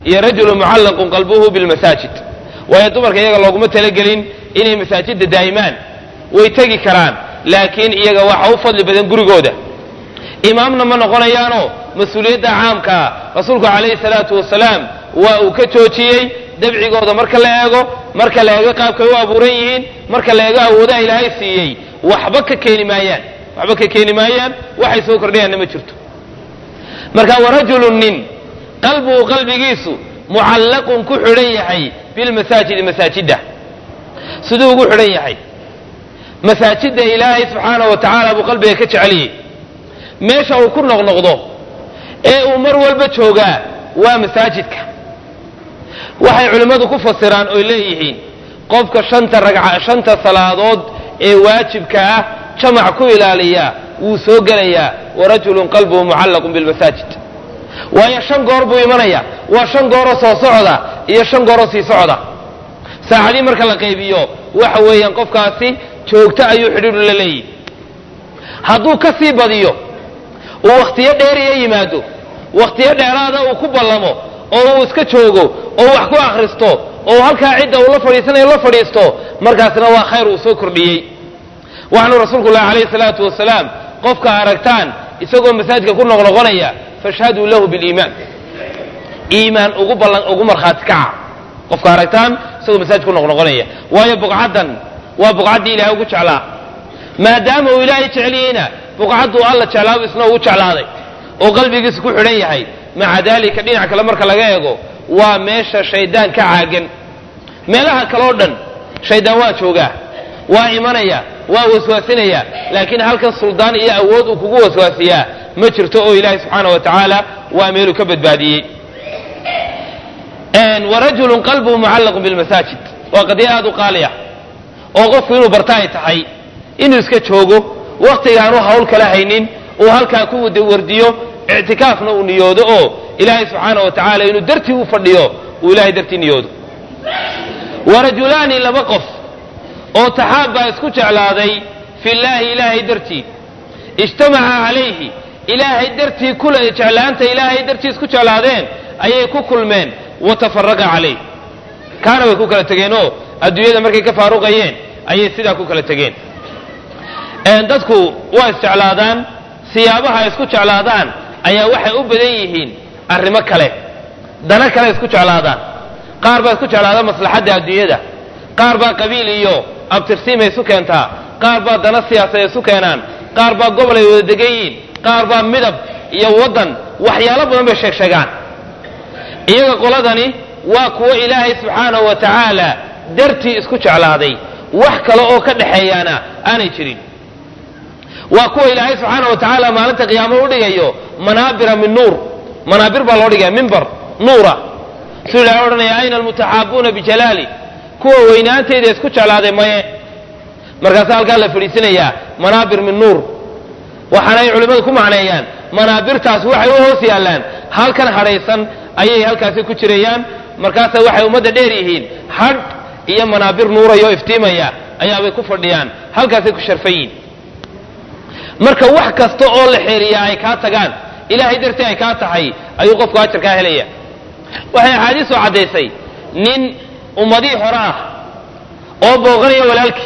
iyo rajulu mucallaqun qalbuhu bilmasaajid waayo dumarka iyaga looguma talagelin inay masaajidda daa'imaan way tegi karaan laakiin iyaga waxa u fadli badan gurigooda imaamna ma noqonayaanoo mas-uuliyadda caamkaa rasuulku calayhi salaatu wasalaam waa uu ka joojiyey dabcigooda marka la eego marka la eego qaabkay u abuuran yihiin marka la eego awoodaha ilaahay siiyey waxba ka keeni maayaan waxba ka keeni maayaan waxay soo kordhayaanna ma jirto marka warajulun nin qalbuhu qalbigiisu mucallaqun ku xidhan yahay bilmasaajidi masaajidda siduu ugu xidhan yahay masaajidda ilaahay subxaanahu wa tacaala buu qalbiga ka jeceliyey meesha uu ku noqnoqdo ee uu mar walba joogaa waa masaajidka waxay culimmadu ku fasiraan oy leeyihiin qofka shanta ragca shanta salaadood ee waajibka ah jamac ku ilaaliya wuu soo gelayaa warajulun qalbuhu mucallaqun bilmasaajid waayo shan goor buu imanaya waa shan gooroo soo socda iyo shan gooroo sii socda saacadii marka la qaybiyo waxa weeyaan qofkaasi joogto ayuu xidhiidhu la leeyihi hadduu ka sii badiyo uu wakhtiyo dheeriya yimaado wakhtiyo dheeraada uu ku ballamo oo uu iska joogo oo wax ku akhristo oo halkaa cidda uu la fadhiisanayo la fadhiisto markaasna waa khayr uu soo kordhiyey waxaanu rasuulku lahi calayhi salaatu wasalaam qofka aragtaan isagoo masaajidka ku noqnoqonaya fashhaduu lahu biliimaan iimaan ugu ballan ugu markhaati kaca qofka aragtaan isagoo masaajidka ku noqnoqonaya waayo buqcaddan waa buqcaddii ilahay ugu jeclaa maadaama uu ilaahay jeceliyeyna buqcadduu alla jeclaabu isna ugu jeclaaday oo qalbigiisa ku xidhan yahay maca daalika dhinac kale marka laga eego waa meesha shaydaan ka caagan meelaha kale oo dhan shaydaan waa joogaa waa imanaya waa waswaasinaya laakiin halkan suldaan iyo awood uu kugu waswaasiyaa ma jirto oo ilaahay subxaana wa tacaala waa meeluu ka badbaadiyey warajulun qalbuhu mucallaqun bilmasaajid waa qadiya aada u qaali ah oo qofku inuu barta ay tahay inuu iska joogo wakhtigaanu hawl kala haynin uu halkaa ku wardiyo ictikaafna uu niyoodo oo ilaahay subxaana wa tacaala inuu dartii u fadhiyo uu ilahay dartii niyoodo warajulaani laba qof oo taxaabbaa isku jeclaaday fillaahi ilaahay dartii ijtamaca calayhi ilaahay dartii kula jeclaanta ilaahay dartii isku jeclaadeen ayay ku kulmeen watafaraqa calayh kaana way ku kala tegeenoo adduunyada markay ka faaruqayeen ayay sidaa ku kala tegeen dadku waa isjeclaadaan siyaabaha ay isku jeclaadaan ayaa waxay u badan yihiin arrimo kale dana kale isku jeclaadaan qaar baa isku jeclaada maslaxadda adduunyada qaar baa qabiil iyo abtirsiimay isu keentaa qaar baa dana siyaasadeed isu keenaan qaar baa gobol ay wada degan yihiin qaar baa midab iyo waddan waxyaalo badan bay sheeg sheegaan iyaga qoladani waa kuwo ilaahay subxaanahu wa tacaala dartii isku jeclaaday wax kale oo ka dhexeeyaana aanay jirin waa kuwa ilaahay subxaana wa tacaala maalinta qiyaamo u dhigayo manaabira min nuur manaabir baa loo dhigaya mimbar nuura siduu ilahay odhanaya ayna almutaxaabuuna bijalaali kuwa weynaantayda isku jeclaaday maye markaasa halkaa la fadhiisinayaa manaabir min nuur waxaana ay culimmadu ku macneeyaan manaabirtaas waxay u hoos yaallaan halkan hadhaysan ayay halkaasi ku jirayaan markaasa waxay ummadda dheer yihiin hadh iyo manaabir nuuraya oo iftiimaya ayaabay ku fadhiyaan halkaasay ku sharfan yihin marka wax kasta oo la xeeriyaa ay kaa tagaan ilaahay dartii ay kaa tahay ayuu qofku ajar kaa helaya waxay axaadiisu caddaysay nin ummadihii hore ah oo booqanaya walaalkii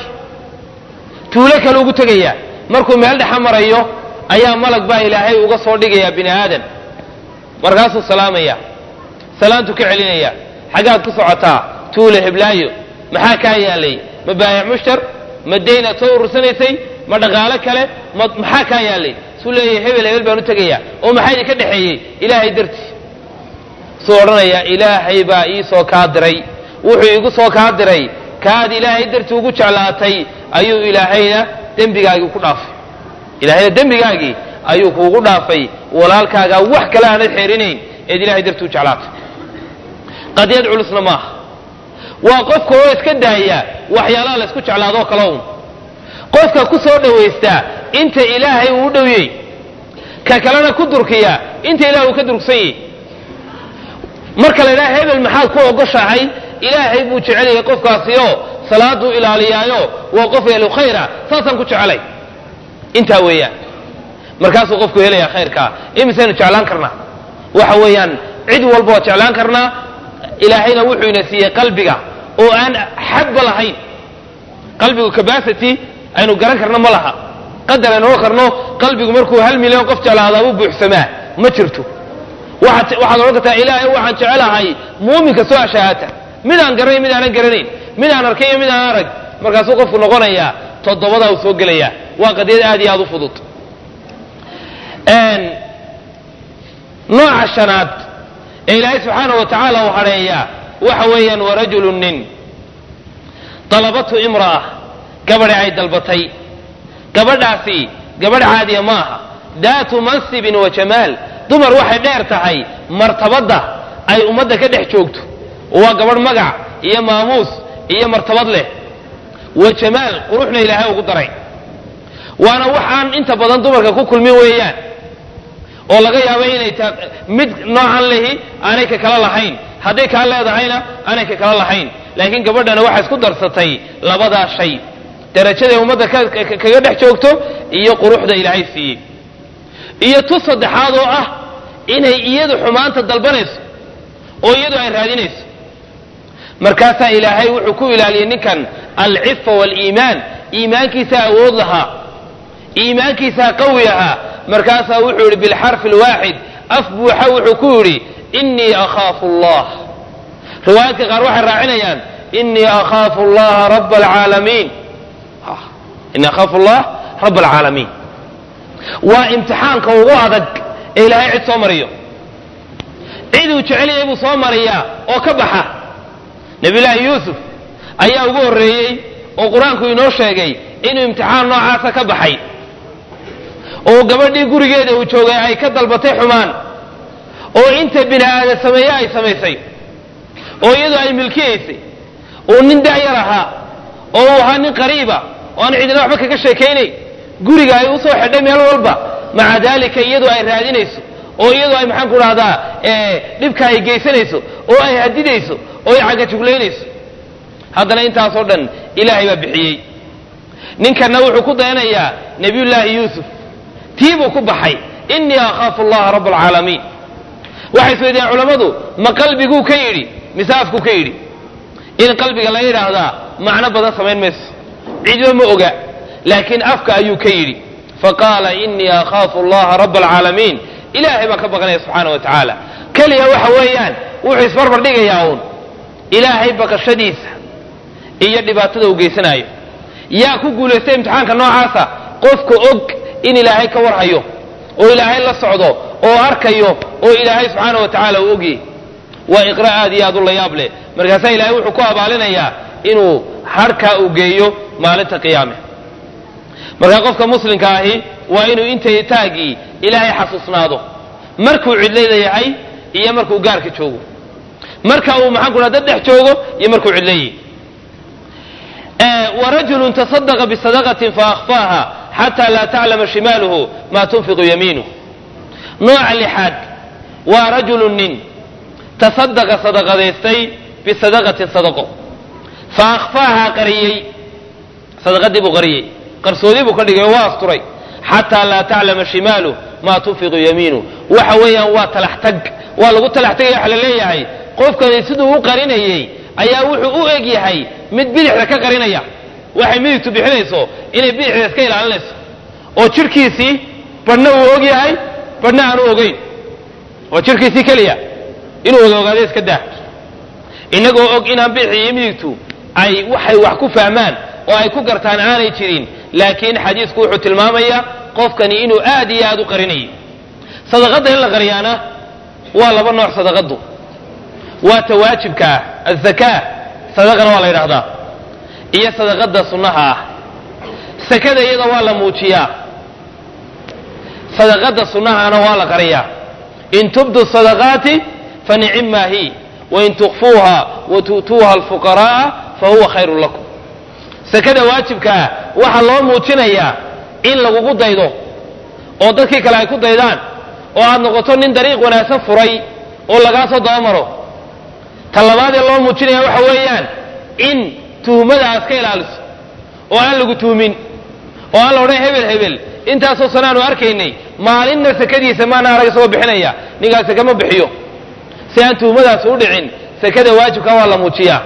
tuulo kale ugu tegaya markuu meel dhexa marayo ayaa malag baa ilaahay uga soo dhigaya bini aadan markaasuu salaamaya salaantu ka celinaya xaggaad ku socotaa tuule heblaayo maxaa kaa yaalay ma baayac mushtar ma dayn aad soo urursanaysay ma dhaqaalo kale ma maxaa kaa yaalay suu leeyahay hebel hebel baan u tegaya oo maxaa idinka dhexeeyey ilaahay dartii suu odhanaya ilaahay baa ii soo kaa diray wuxuu igu soo kaa diray kaad ilaahay dartii ugu jeclaatay ayuu ilaahayna dembigaagii ku dhaafay ilaahayna dembigaagii ayuu kuugu dhaafay walaalkaagaa wax kale aanad xeerinayn eed ilahay dartii u jeclaatay qadiyad culusna maaha waa qofka oo iska daaya waxyaalaha la isku jeclaadoo kale un qofka ku soo dhowaystaa inta ilaahay uu u dhowyey ka kalena ku durkiya inta ilahay uu ka durugsan yahy marka la idhaha hebel maxaad ku ogoshahay ilaahay buu jecel yahay qofkaasi oo salaaduu ilaaliyaayo waa qof ehlu khayra saasaan ku jecelay intaa weeyaan markaasuu qofku helayaa khayrkaa imisaynu jeclaan karnaa waxa weeyaan cid walba waa jeclaan karnaa ilaahayna wuxuu ina siiyey qalbiga oo aan xadba lahayn qalbigu capacity aynu garan karno ma laha qadar aynu ohan karno qalbigu markuu hal milyan qof jeclaadaa u buuxsamaa ma jirto waxaad waxaad odhan kartaa ilaahay waxaan jecelahay muuminka soo ashahaata mid aan garanayn mid aanan garanayn mid aan arkay iyo mid aan arag markaasuu qofku noqonayaa toddobadaa uu soo gelayaa waa qadiyad aad iyo aad u fudud nooca shanaad ee ilaahay subxaana wa tacaala uu hadheeyaa waxa weeyaan warajulu nin dalabatu imra'a gabadhi ay dalbatay gabadhaasi gabadh caadiya ma aha daatu mansibin wa jamaal dumar waxay dheer tahay martabadda ay ummadda ka dhex joogto waa gabadh magac iyo maamuus iyo martabad leh wa jamaal quruxna ilaahay ugu daray waana waxaan inta badan dumarka ku kulmin weeyaan oo laga yaabo inay ta mid noocan lehi aanay ka kala lahayn hadday kaa leedahayna aanay ka kala lahayn laakiin gabadhana waxay isku darsatay labadaa shay darajaday ummadda kaga dhex joogto iyo quruxda ilaahay siiyey iyo tu saddexaad oo ah inay iyadu xumaanta dalbanayso oo iyadu ay raadinayso markaasaa ilaahay wuxuu ku ilaaliyey ninkan alcifa waaliimaan iimaankiisaa awood lahaa iimaankiisaa qawi ahaa markaasaa wuxuu yidhi bilxarfi alwaaxid af buuxa wuxuu ku yidhi innii akhaafu allah riwaayaadka qaar waxay raacinayaan innii akhaafu allaha raba alcaalamiin innii akhaafu allah raba alcaalamiin waa imtixaanka ugu adag ee ilaahay cid soo mariyo ciduu jecel yahay buu soo mariyaa oo ka baxa nabiyullaahi yuusuf ayaa ugu horreeyey oo qur-aanku inoo sheegay inuu imtixaan noocaasa ka baxay oo gabadhii gurigeeda uu joogay ay ka dalbatay xumaan oo inta bini aadam sameeye ay samaysay oo iyadoo ay milkiyaysay oo nin da'yar ahaa oo uu ahaa nin qariiba oo aan cidina waxba kaga sheekaynayn guriga ay usoo xidhay meel walba maca daalika iyadoo ay raadinayso oo iyadoo ay maxaan ku dhahdaa dhibka ay geysanayso oo ay hadidayso oo ay cagajuglaynayso haddana intaasoo dhan ilaahay baa bixiyey ninkanna wuxuu ku dayanayaa nebiyullaahi yuusuf tii buu ku baxay innii akhaafu allaha raba alcaalamiin waxay isweydiiyaan culammadu ma qalbiguu ka yidhi mise afkuu ka yidhi in qalbiga laga yidhaahdaa macno badan samayn mayso cidba ma oga laakiin afka ayuu ka yidhi faqaala innii akhaafu allaha raba alcaalamiin ilaahay baa ka baqanaya subxaana wa tacaala keliya waxa weeyaan wuxuu isbarbar dhigayaa uun ilaahay baqashadiisa iyo dhibaatada uu geysanaayo yaa ku guulaystay imtixaanka noocaasa qofka og in ilaahay ka warhayo oo ilaahay la socdo oo arkayo oo ilaahay subxaana wa tacaala uu ogyay waa iqra aad iyo aad u layaab leh markaasaa ilaahay wuxuu ku abaalinayaa inuu harkaa uu geeyo maalinta qiyaame markaa qofka muslimka ahi waa inuu intay taagii ilaahay xasuusnaado markuu cidlayda yahay iyo markuu gaarka joogo marka uu maxaan ku dad dhex joogo iyo markuu cidlayay warajulu tasadaqa bisadaqatin faakfaaha xataa laa taclama shimaaluhu maa tunfiqu yamiinuh nooca lixaad waa rajulu nin tasadaqa sadaqadaystay bisadaqatin sadaqo fa akhfaaha qariyey sadaqadii buu qariyey qarsoodii buu ka dhigay oo waa asturay xataa laa taclama shimaaluh maa tunfiqu yamiinuh waxa weeyaan waa talax tag waa lagu talax tagaya waxa la leeyahay qofkani siduu u qarinayey ayaa wuxuu u eg yahay mid bidixda ka qarinaya waxay midigtu bixinayso inay bidixda iska ilaalinayso oo jidhkiisii badhna uu og yahay badhna aanu ogeyn waa jidhkiisii keliya inuu oga ogaado iska daa inagoo og inaan bidixda iyo midigtu ay waxay wax ku fahmaan oo ay ku gartaan aanay jirin laakiin xadiisku wuxuu tilmaamayaa qofkani inuu aad iyo aad u qarinayay sadaqadda in la qariyaana waa laba nooc sadaqadu waa ta waajibka ah azakaa sadaqana waa la yidhahdaa iyo sadaqada sunnaha ah sakada iyada waa la muujiyaa sadaqada sunnahana waa la qariyaa in tubdu sadaqaati fa nicimmaa hi wain tukfuuha wa tu'tuuha alfuqara'a fa huwa khayrun lakum sakada waajibkaa waxaa loo muujinayaa in lagugu daydo oo dadkii kale ay ku daydaan oo aad noqoto nin dariiq wanaagsan furay oo lagaa soo dabamaro ta labaadee loo muujinaya waxa weeyaan in tuhmada aad ka ilaaliso oo aan lagu tuhmin oo aan la odhan hebel hebel intaasoo sano aanu arkaynay maalinna sakadiisa maana arag isagoo bixinaya ninkaas sake ma bixiyo si aan tuhmadaas u dhicin sekada waajibka waa la muujiyaa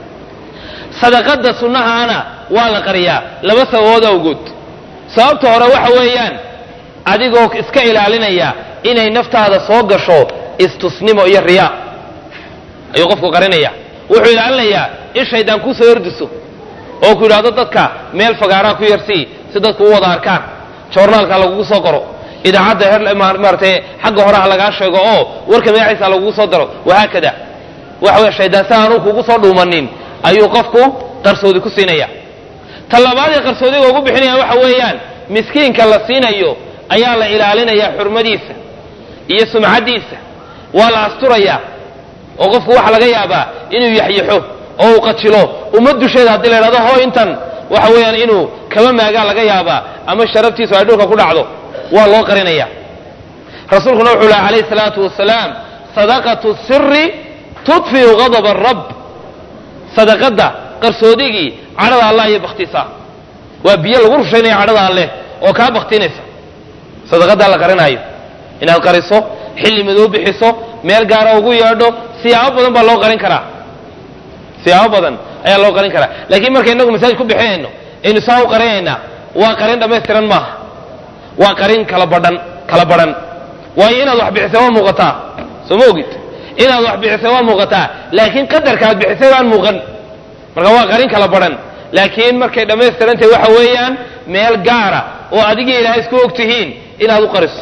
sadaqada sunnahaana waa la qariyaa laba sababood awgood sababta hore waxa weeyaan adigoo iska ilaalinaya inay naftaada soo gasho istusnimo iyo riyaa ayuu qofku qarinaya wuxuu ilaalinayaa in shaydaan kuu soo ordiso oo ku yidhaahdo dadka meel fagaaraa ku yarsii si dadku u wada arkaan joornaalka lagugu soo qoro idaacadda maaratay xagga hore ha lagaa sheego oo warka magaciisa lagugu soo daro wahaakada waxa wey shaydaan si aanu kugu soo dhuumanin ayuu qofku qarsoodi ku siinaya ta labaad ee qarsoodiga ugu bixinaya waxa weeyaan miskiinka la siinayo ayaa la ilaalinaya xurmadiisa iyo sumcaddiisa waa la asturayaa oo qofku waxa laga yaabaa inuu yaxyaxo oo uu qajilo ummad dusheeda haddii la idhahdo hoo intan waxa weeyaan inuu kaba maagaa laga yaabaa ama sharaftiisu ay dhulka ku dhacdo waa loo qarinaya rasuulkuna wuxuu laha calayhi salaatu wasalaam sadaqatu siri tudfiu gadaba arab sadaqadda qarsoodigii cadhada allah iyo baktisa waa biyo lagu rushaynaya cadhada alleh oo kaa baktinaysa sadaqadaa la qarinaayo inaad qariso xilli madow bixiso meel gaara ugu yeedho siyaabo badan baa loo qarin karaa siyaabo badan ayaa loo qarin karaa laakiin marka inagu masaajid ku bixinayno aynu saa u qarinaynaa waa qarin dhammaystiran maaha waa qarin kala badhan kala badhan waayo inaad wax bixisay waa muuqataa soo ma ogid inaad wax bixisay waa muuqataa laakiin qadarka aad bixisay baan muuqan marka waa qarin kala badhan laakiin markay dhammaystirantahay waxa weeyaan meel gaara oo adigii ilaahay isku og tihiin inaad u qariso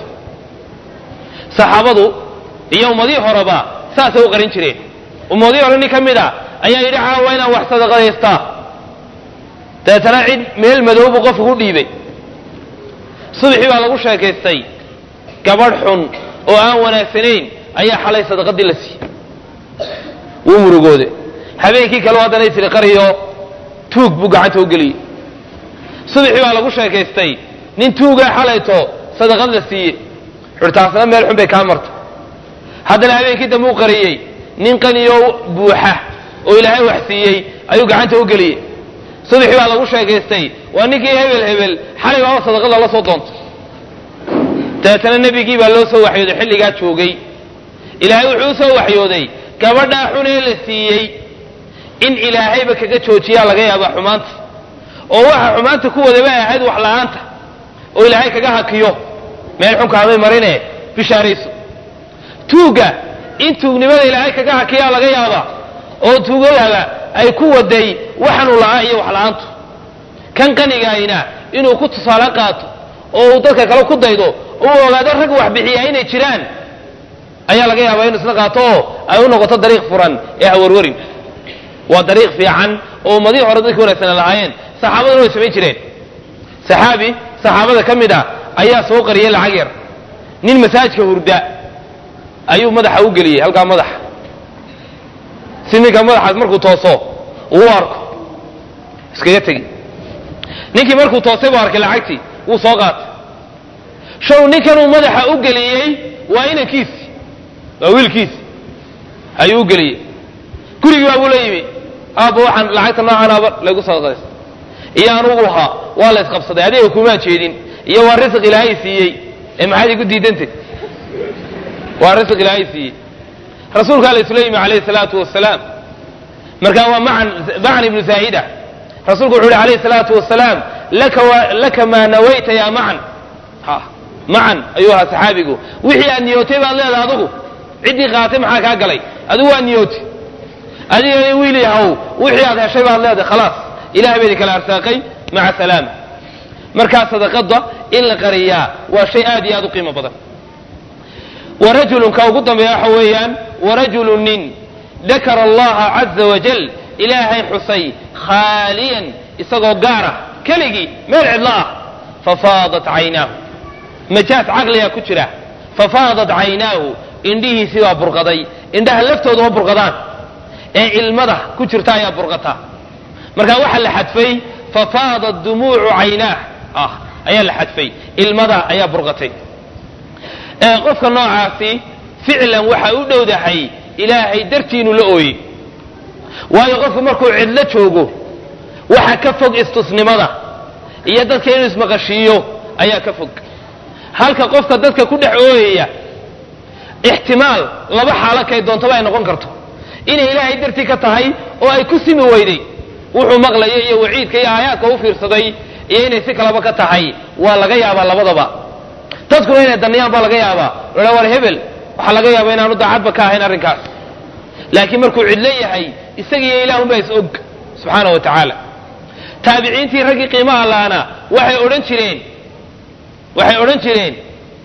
saxaabadu iyo ummadihii horeba saasay u qarin jireen ummadihii hore nin ka mid a ayaa yidhi caawa inaan wax sadaqadaystaa dabeetana cid meel madow buu qofku ku dhiibay subaxii baa lagu sheekaystay gabadh xun oo aan wanaagsanayn ayaa xalay sadaqadii la siiyey wuu murugoode habeenkii kale haddana isri qariyo tuug buu gacanta u geliyey subaxii baa lagu sheekaystay nin tuugaa xalayto sadaqad la siiyey xurtaasna meel xun bay kaa marta haddana habeenkii dambe u qariyey nin qaniyo buuxa oo ilaahay wax siiyey ayuu gacanta u geliyey subaxii baa lagu sheekaystay waa ninkii hebel hebel xalay baaba sadaqada la soo doontay dabeetana nebigii baa loo soo waxyooday xilligaa joogay ilaahay wuxuu u soo waxyooday gabadhaa xun ee la siiyey in ilaahayba kaga joojiyaa laga yaabaa xumaanta oo waxa xumaanta ku wadaba ahayd wax la-aanta oo ilaahay kaga hakiyo meel xunkaamay marine bishaarayso tuugga in tuugnimada ilaahay kaga hakiyaa laga yaabaa oo tuugadaba ay ku waday waxanu la'aa iyo wax la-aantu kan qanigaayna inuu ku tusaale qaato oo uu dadka kale ku daydo uu ogaado rag wax bixiyaa inay jiraan ayaa laga yaabaa inuu isna qaato oo ay u noqoto dariiq furan ee hawarwarin waa dariiq fiican oo ummadihii hore dadkii wanaagsanaa lahaayeen saxaabaduna way samayn jireen saxaabi saxaabada ka mid a ayaa soo qariyay lacag yar nin masaajka hurda ayuu madaxa u geliyey halkaa madaxa si ninka madaxaas markuu tooso uu arko iskaga tegi ninkii markuu toosay buu arkay lacagtii wuu soo qaatay show ninkanuu madaxa u geliyey waa inankiisi waa wiilkiisi ayuu u geliyey gurigii baabuu la yimi aabba waxaan lacagta noocaanaaba laygu sadaqaysta iyo anugu ahaa waa la isqabsaday adiga kumaa jeedin iyo waa risiq ilaahay siiyey ee maxaad igu diidantay waa risiq ilaahay siiyey rasuulka alla isla yimi calayhi salaatu wasalaam marka waa macan macan ibnu zaahida rasuulku wuxu uhi calayhi salaatu wasalaam laka wa laka maa nawayta yaa macan ha macan ayuu ahaa saxaabigu wixii aad niyootay baad leedahay adigu ciddii qaatay maxaa kaa galay adigu waa niyootay adigana wiil yahow wixii aad heshay baad leedahay khalaas ilahay baa idin kala arsaaqay maca salaama markaa sadaqada in la qariyaa waa shay aad iyo aad u qiimo badan warajulun ka ugu dambeeya waxa weeyaan warajulu nin dakara allaha caza wajal ilaahay xusay khaaliyan isagoo gaara keligii meel cidlo ah fafaadat caynaahu majaas caqligaa ku jira fafaadat caynaahu indhihiisii baa burqaday indhaha laftooda ma burqadaan ee ilmada ku jirta ayaa burqata marka waxaa la xadfay fafaadat dumuucu caynaah ah ayaa la xadfay ilmada ayaa burqatay qofka noocaasi ficlan waxaa u dhowdahay ilaahay dartii inuu la ooyey waayo qofku markuu cidlo joogo waxa ka fog istusnimada iyo dadka inuu ismaqashiiyo ayaa ka fog halka qofka dadka ku dhex ooyaya ixtimaal laba xaalo kay doontaba ay noqon karto inay ilaahay dartii ka tahay oo ay ku simi weyday wuxuu maqlaya iyo waciidka iyo aayaadka u fiirsaday iyo inay si kaleba ka tahay waa laga yaabaa labadaba dadkuna inay daniyaan baa laga yaabaa la war hebel waxaa laga yaabaa inaanu daacadba ka ahayn arrinkaas laakiin markuu cidlo yahay isagiiyo ilaahunbaa is og subxaana wa tacaala taabiciintii raggii qiimaha laana waxay odhan jireen waxay odhan jireen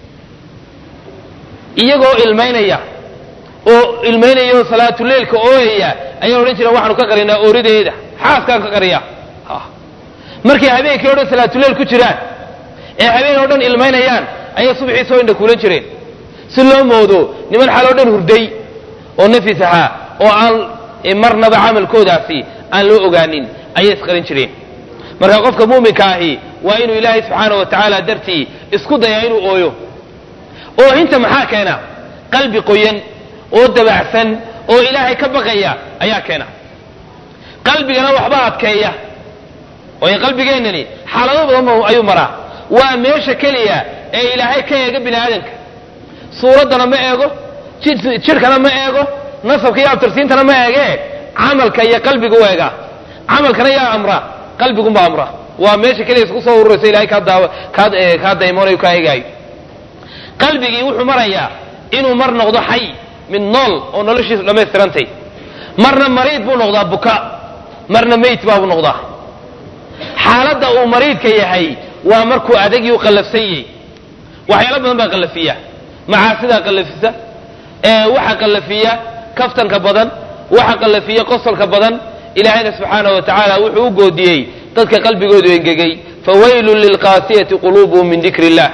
iyagoo ilmaynaya oo ilmaynaya oo salaatuleilka ooyaya ayay odhan jireen waxaanu ka qarinaa oorideeda xaaskaan ka qariya markay habeenkii o dhan salaatuleil ku jiraan ee habeen oo dhan ilmaynayaan ayay subxii soo indha kuulan jireen si loo moodo niman xal oo dhan hurday oo nafis ahaa oo aan marnaba camalkoodaasi aan loo ogaanin ayay isqarin jireen marka qofka muuminka ahi waa inuu ilaahay subxaana wa tacaala dartii isku dayaa inuu ooyo oohinta maxaa keena qalbi qoyan oo dabacsan oo ilaahay ka baqaya ayaa keena qalbigana waxba adkeeya waayo qalbigeennani xaalado badan ayuu maraa waa meesha keliya ee ilaahay ka eega bini aadanka suuraddana ma eego jidhkana ma eego nasabka iyo abtirsiintana ma eegee camalka iyo qalbiga u eegaa camalkana yaa amra qalbigunbaa amra waa meesha keliya isku soo ururaysa ilahay kaa daymoonayo kaa eegaayo qalbigii wuxuu marayaa inuu mar noqdo xay mid nool oo noloshiisu dhammaystirantay marna mariid buu noqdaa buka marna meyd baabuu noqdaa xaaladda uu mariidka yahay waa markuu adagii u qallafsan yahy waxyaalo badan baa qallafiya macaasidaa qallafisa waxa qallafiya kaftanka badan waxa qallafiya qosolka badan ilaahayna subxaana wa tacaala wuxuu u goodiyey dadka qalbigoodu engegay fawaylun lilqaasiyati quluubuhum min dikri illah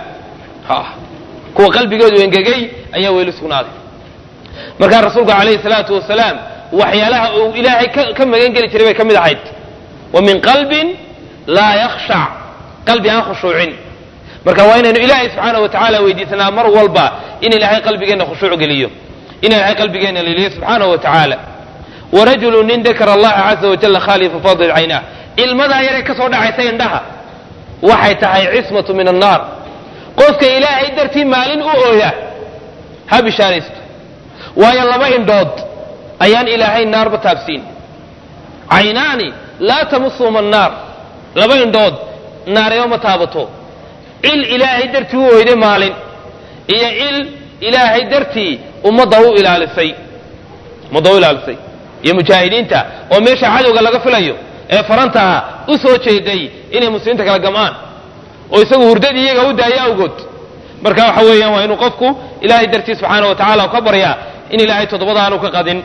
kuwa qalbigoodu engegay ayaa weyli sugnaaday markaa rasuulku calayhi salaatu wasalaam waxyaalaha uu ilaahay ka magan geli jiray bay ka mid ahayd wa min qalbin laa yakhshac qalbi aan khushuucin marka waa inaynu ilaahay subxaana wa tacaala weydiisanaa mar walba in ilaahay qalbigeenna khushuuc geliyo in ilaahay qalbigeenna liliyo subxaana wa tacaala warajulu nin dakara allaha caza wajalla khaaliya fafadil caynaa ilmadaa yaree ka soo dhacaysa indhaha waxay tahay cismatu min annaar qofka ilaahay dartii maalin u ooya ha bishaaraysto waayo laba indhood ayaan ilaahay naarba taabsiin caynaani laa tamusuhum annaar laba indhood naareba ma taabato cil ilaahay dartii u oyday maalin iyo cil ilaahay dartii ummadda u ilaalisay ummadda u ilaalisay iyo mujaahidiinta oo meesha cadowga laga filayo ee farantaa u soo jeeday inay muslimiinta kala gam'aan oo isagu hurdadii iyaga u daaya awgood marka waxa weeyaan waa inuu qofku ilaahay dartii subxaana wa tacala ka baryaa in ilaahay toddobada aanu ka qadin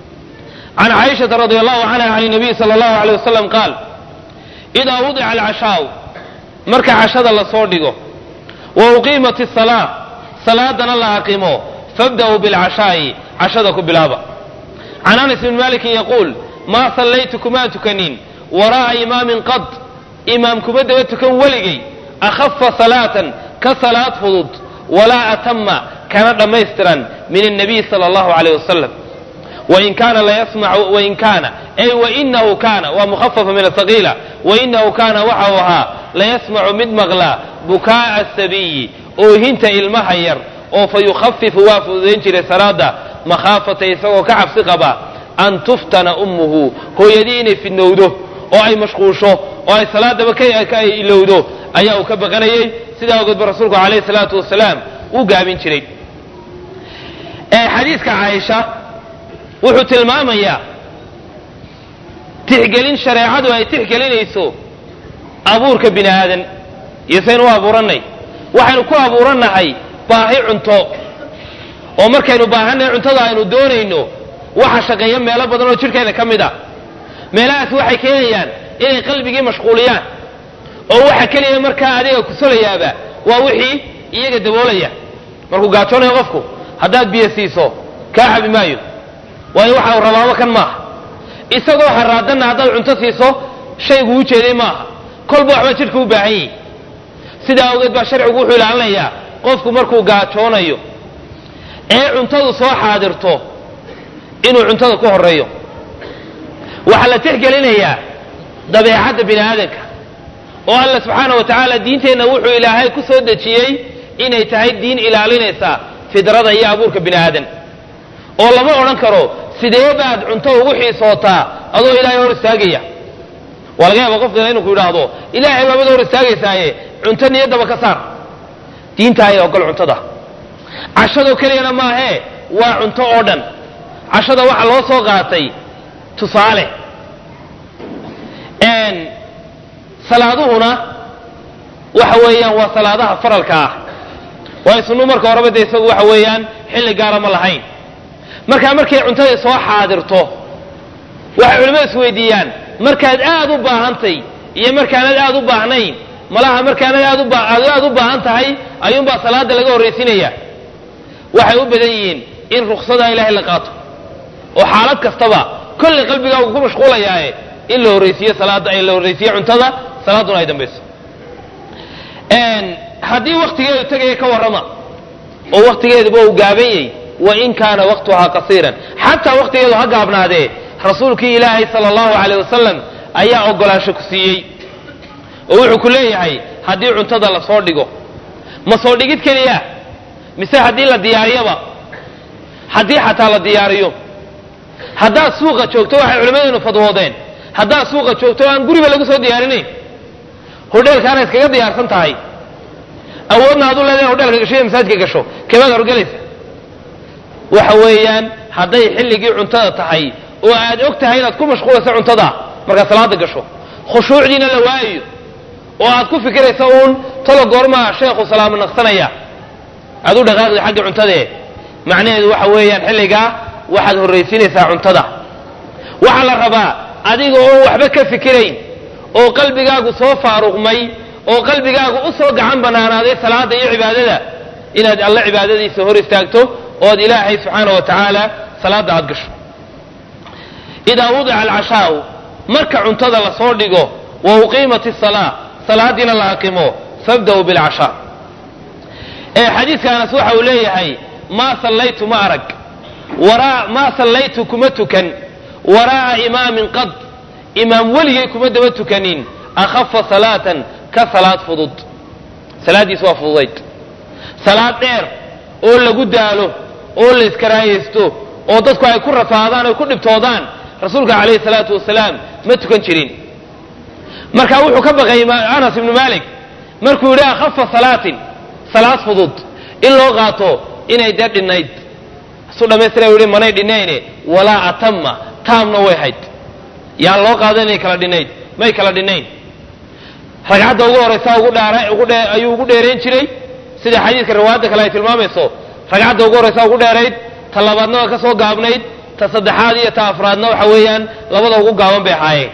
can caaishata radi allahu canha can nabiy sala allahu aleyh wasalam qaal idaa wudica alcashaau marka cashada lasoo dhigo wa uqiimat asalaa salaadana la aqimo fabda'uu bilcashaa'i cashada ku bilaaba can anas bn malikin yaquul maa sallaytu kumaa tukanin waraa'a imaamin qad imaam kuma daba tukan weligay akhafa salaatan ka salaad fudud walaa atama kana dhammaystiran min annabiy sala allahu alayh wasalam wain kaana layasmacu wain kaana ay wainahu kaana waa mukhafafa min asaqiila wainahu kaana waxau ahaa layasmacu mid maqlaa bukaa'a asabiyi oohinta ilmaha yar oo fa yukhafifu waa fududayn jiray salaada makhaafata isagoo ka cabsi qaba an tuftana ummuhu hooyadii inay fidnowdo oo ay mashquusho oo ay salaadaba ka ilowdo ayaa uu ka baqanayay sidaa ogeed ba rasuulku calayhi salaatu wasalaam uu gaabin jiray xadiiska caaisha wuxuu tilmaamayaa tixgelin shareecadu ay tixgelinayso abuurka bini aadan iyo saynu u abuurannay waxaynu ku abuurannahay baahi cunto oo markaynu baahannahay cuntada aynu doonayno waxa shaqeeya meelo badan oo jidhkeena ka mid a meelahaasi waxay keenayaan inay qalbigii mashquuliyaan oo waxa keliya markaa adiga kusolayaaba waa wixii iyaga daboolaya markuu gaajoonayo qofku haddaad biyo siiso kaa xabi maayo waayo waxa uu rabaaba kan maaha isagoo haraadanna haddaad cunto siiso shaygu u jeeday maaha kolba waxbaa jidhka u baahan yihi sidaa awgeed baa sharcigu wuxuu ilaalinayaa qofku markuu gaajoonayo ee cuntadu soo xaadirto inuu cuntada ku horeeyo waxaa la tixgelinayaa dabeecadda bini aadanka oo alla subxaana wa tacaala diinteenna wuxuu ilaahay ku soo dejiyey inay tahay diin ilaalinaysa fidrada iyo abuurka bini aadan oo lama odhan karo sidee baad cunto ugu xiisootaa adoo ilaahay hor istaagaya waa laga yaaba qofkana inuu ku yidhaahdo ilaahay baabad hor istaagaysaaye cunto niyaddaba ka saar diinta ayaa ogol cuntada cashadoo keliyana maahee waa cunto oo dhan cashada waxaa loo soo qaatay tusaale salaaduhuna waxa weeyaan waa salaadaha faralka ah waayo sunnu marka horeba dee isagu waxa weeyaan xilli gaara ma lahayn markaa markay cuntada soo xaadirto waxay culimmadu is weydiiyaan markaad aad u baahantay iyo markaanad aad u baahnayn malaha markaanad aad aad aad u baahan tahay ayuunbaa salaada laga horraysinaya waxay u badan yihiin in ruksada ilaahay la qaato oo xaalad kastaba kollay qalbigaagu ku mashquulayaaye in la horraysiiyo salaada la horraysiiyo cuntada salaaduna ay dambayso haddii waktigeedu tegaya ka warrama oo waktigeeduba uu gaaban yahy wain kaana waqtuhaa qasiiran xataa waktigeedu ha gaabnaadee rasuulkii ilaahay sala allahu caleyh wasalam ayaa ogolaansho ku siiyey oo wuxuu ku leeyahay haddii cuntada la soo dhigo ma soo dhigid keliya mise haddii la diyaariyaba haddii xataa la diyaariyo haddaad suuqa joogto waxay culimmadeenu fadwoodeen haddaad suuqa joogto aan guriba lagu soo diyaarinayn hodheelkaana iskaga diyaarsan tahay awoodna aduu leedahay hodheelka gasho iyo masaajka gasho kebaad horgelaysa waxa weeyaan hadday xilligii cuntada tahay oo aad og tahay inaad ku mashquulayso cuntada markaad salaada gasho khushuucdiina la waayayo oo aad ku fikiraysa uun talo goormaa sheekhu salaamo naqsanaya aad u dhaqaaqdi xagga cuntadee macnaheedu waxa weeyaan xilligaa waxaad horraysiinaysaa cuntada waxaa la rabaa adiga oo waxba ka fikirayn oo qalbigaagu soo faaruqmay oo qalbigaagu u soo gacan banaanaaday salaada iyo cibaadada inaad alle cibaadadiisa hor istaagto ood ilaahay subxaana wa tacaala salaada aad gasho idaa wudica alcashaau marka cuntada lasoo dhigo wa uqiimat isalaa salaadiina la aqimo fabda'uu bilcashaa xadiidka anas waxa uu leeyahay maa sallaytu ma arag maa sallaytu kuma tukan waraa'a imaamin qad imaam weligay kuma daba tukanin akhafa salaatan ka salaad fudud salaaddiis waa fududayd salaad dheer oo lagu daalo oo la iskaraayaysto oo dadku ay ku rafaadaan oy ku dhibtoodaan rasuulka calayhi salaatu wasalaam ma tukan jirin marka wuxuu ka baqay anas ibnu malik markuu yidhi akhafa salaatin salaad fudud in loo qaato inay dee dhinnayd isu dhammaystira u yihi manay dhinayne walaa atama taamna way hayd yaan loo qaado inay kala dhinnayd may kala dhinnayn ragcadda ugu horaysa ayuu ugu dheerayn jiray sida xadiidka riwaayadda kale ay tilmaamayso ragcadda ugu horaysa ugu dheerayd ta labaadna waa ka soo gaabnayd ta saddexaad iyo ta afraadna waxa weeyaan labada ugu gaaban bay ahaayeen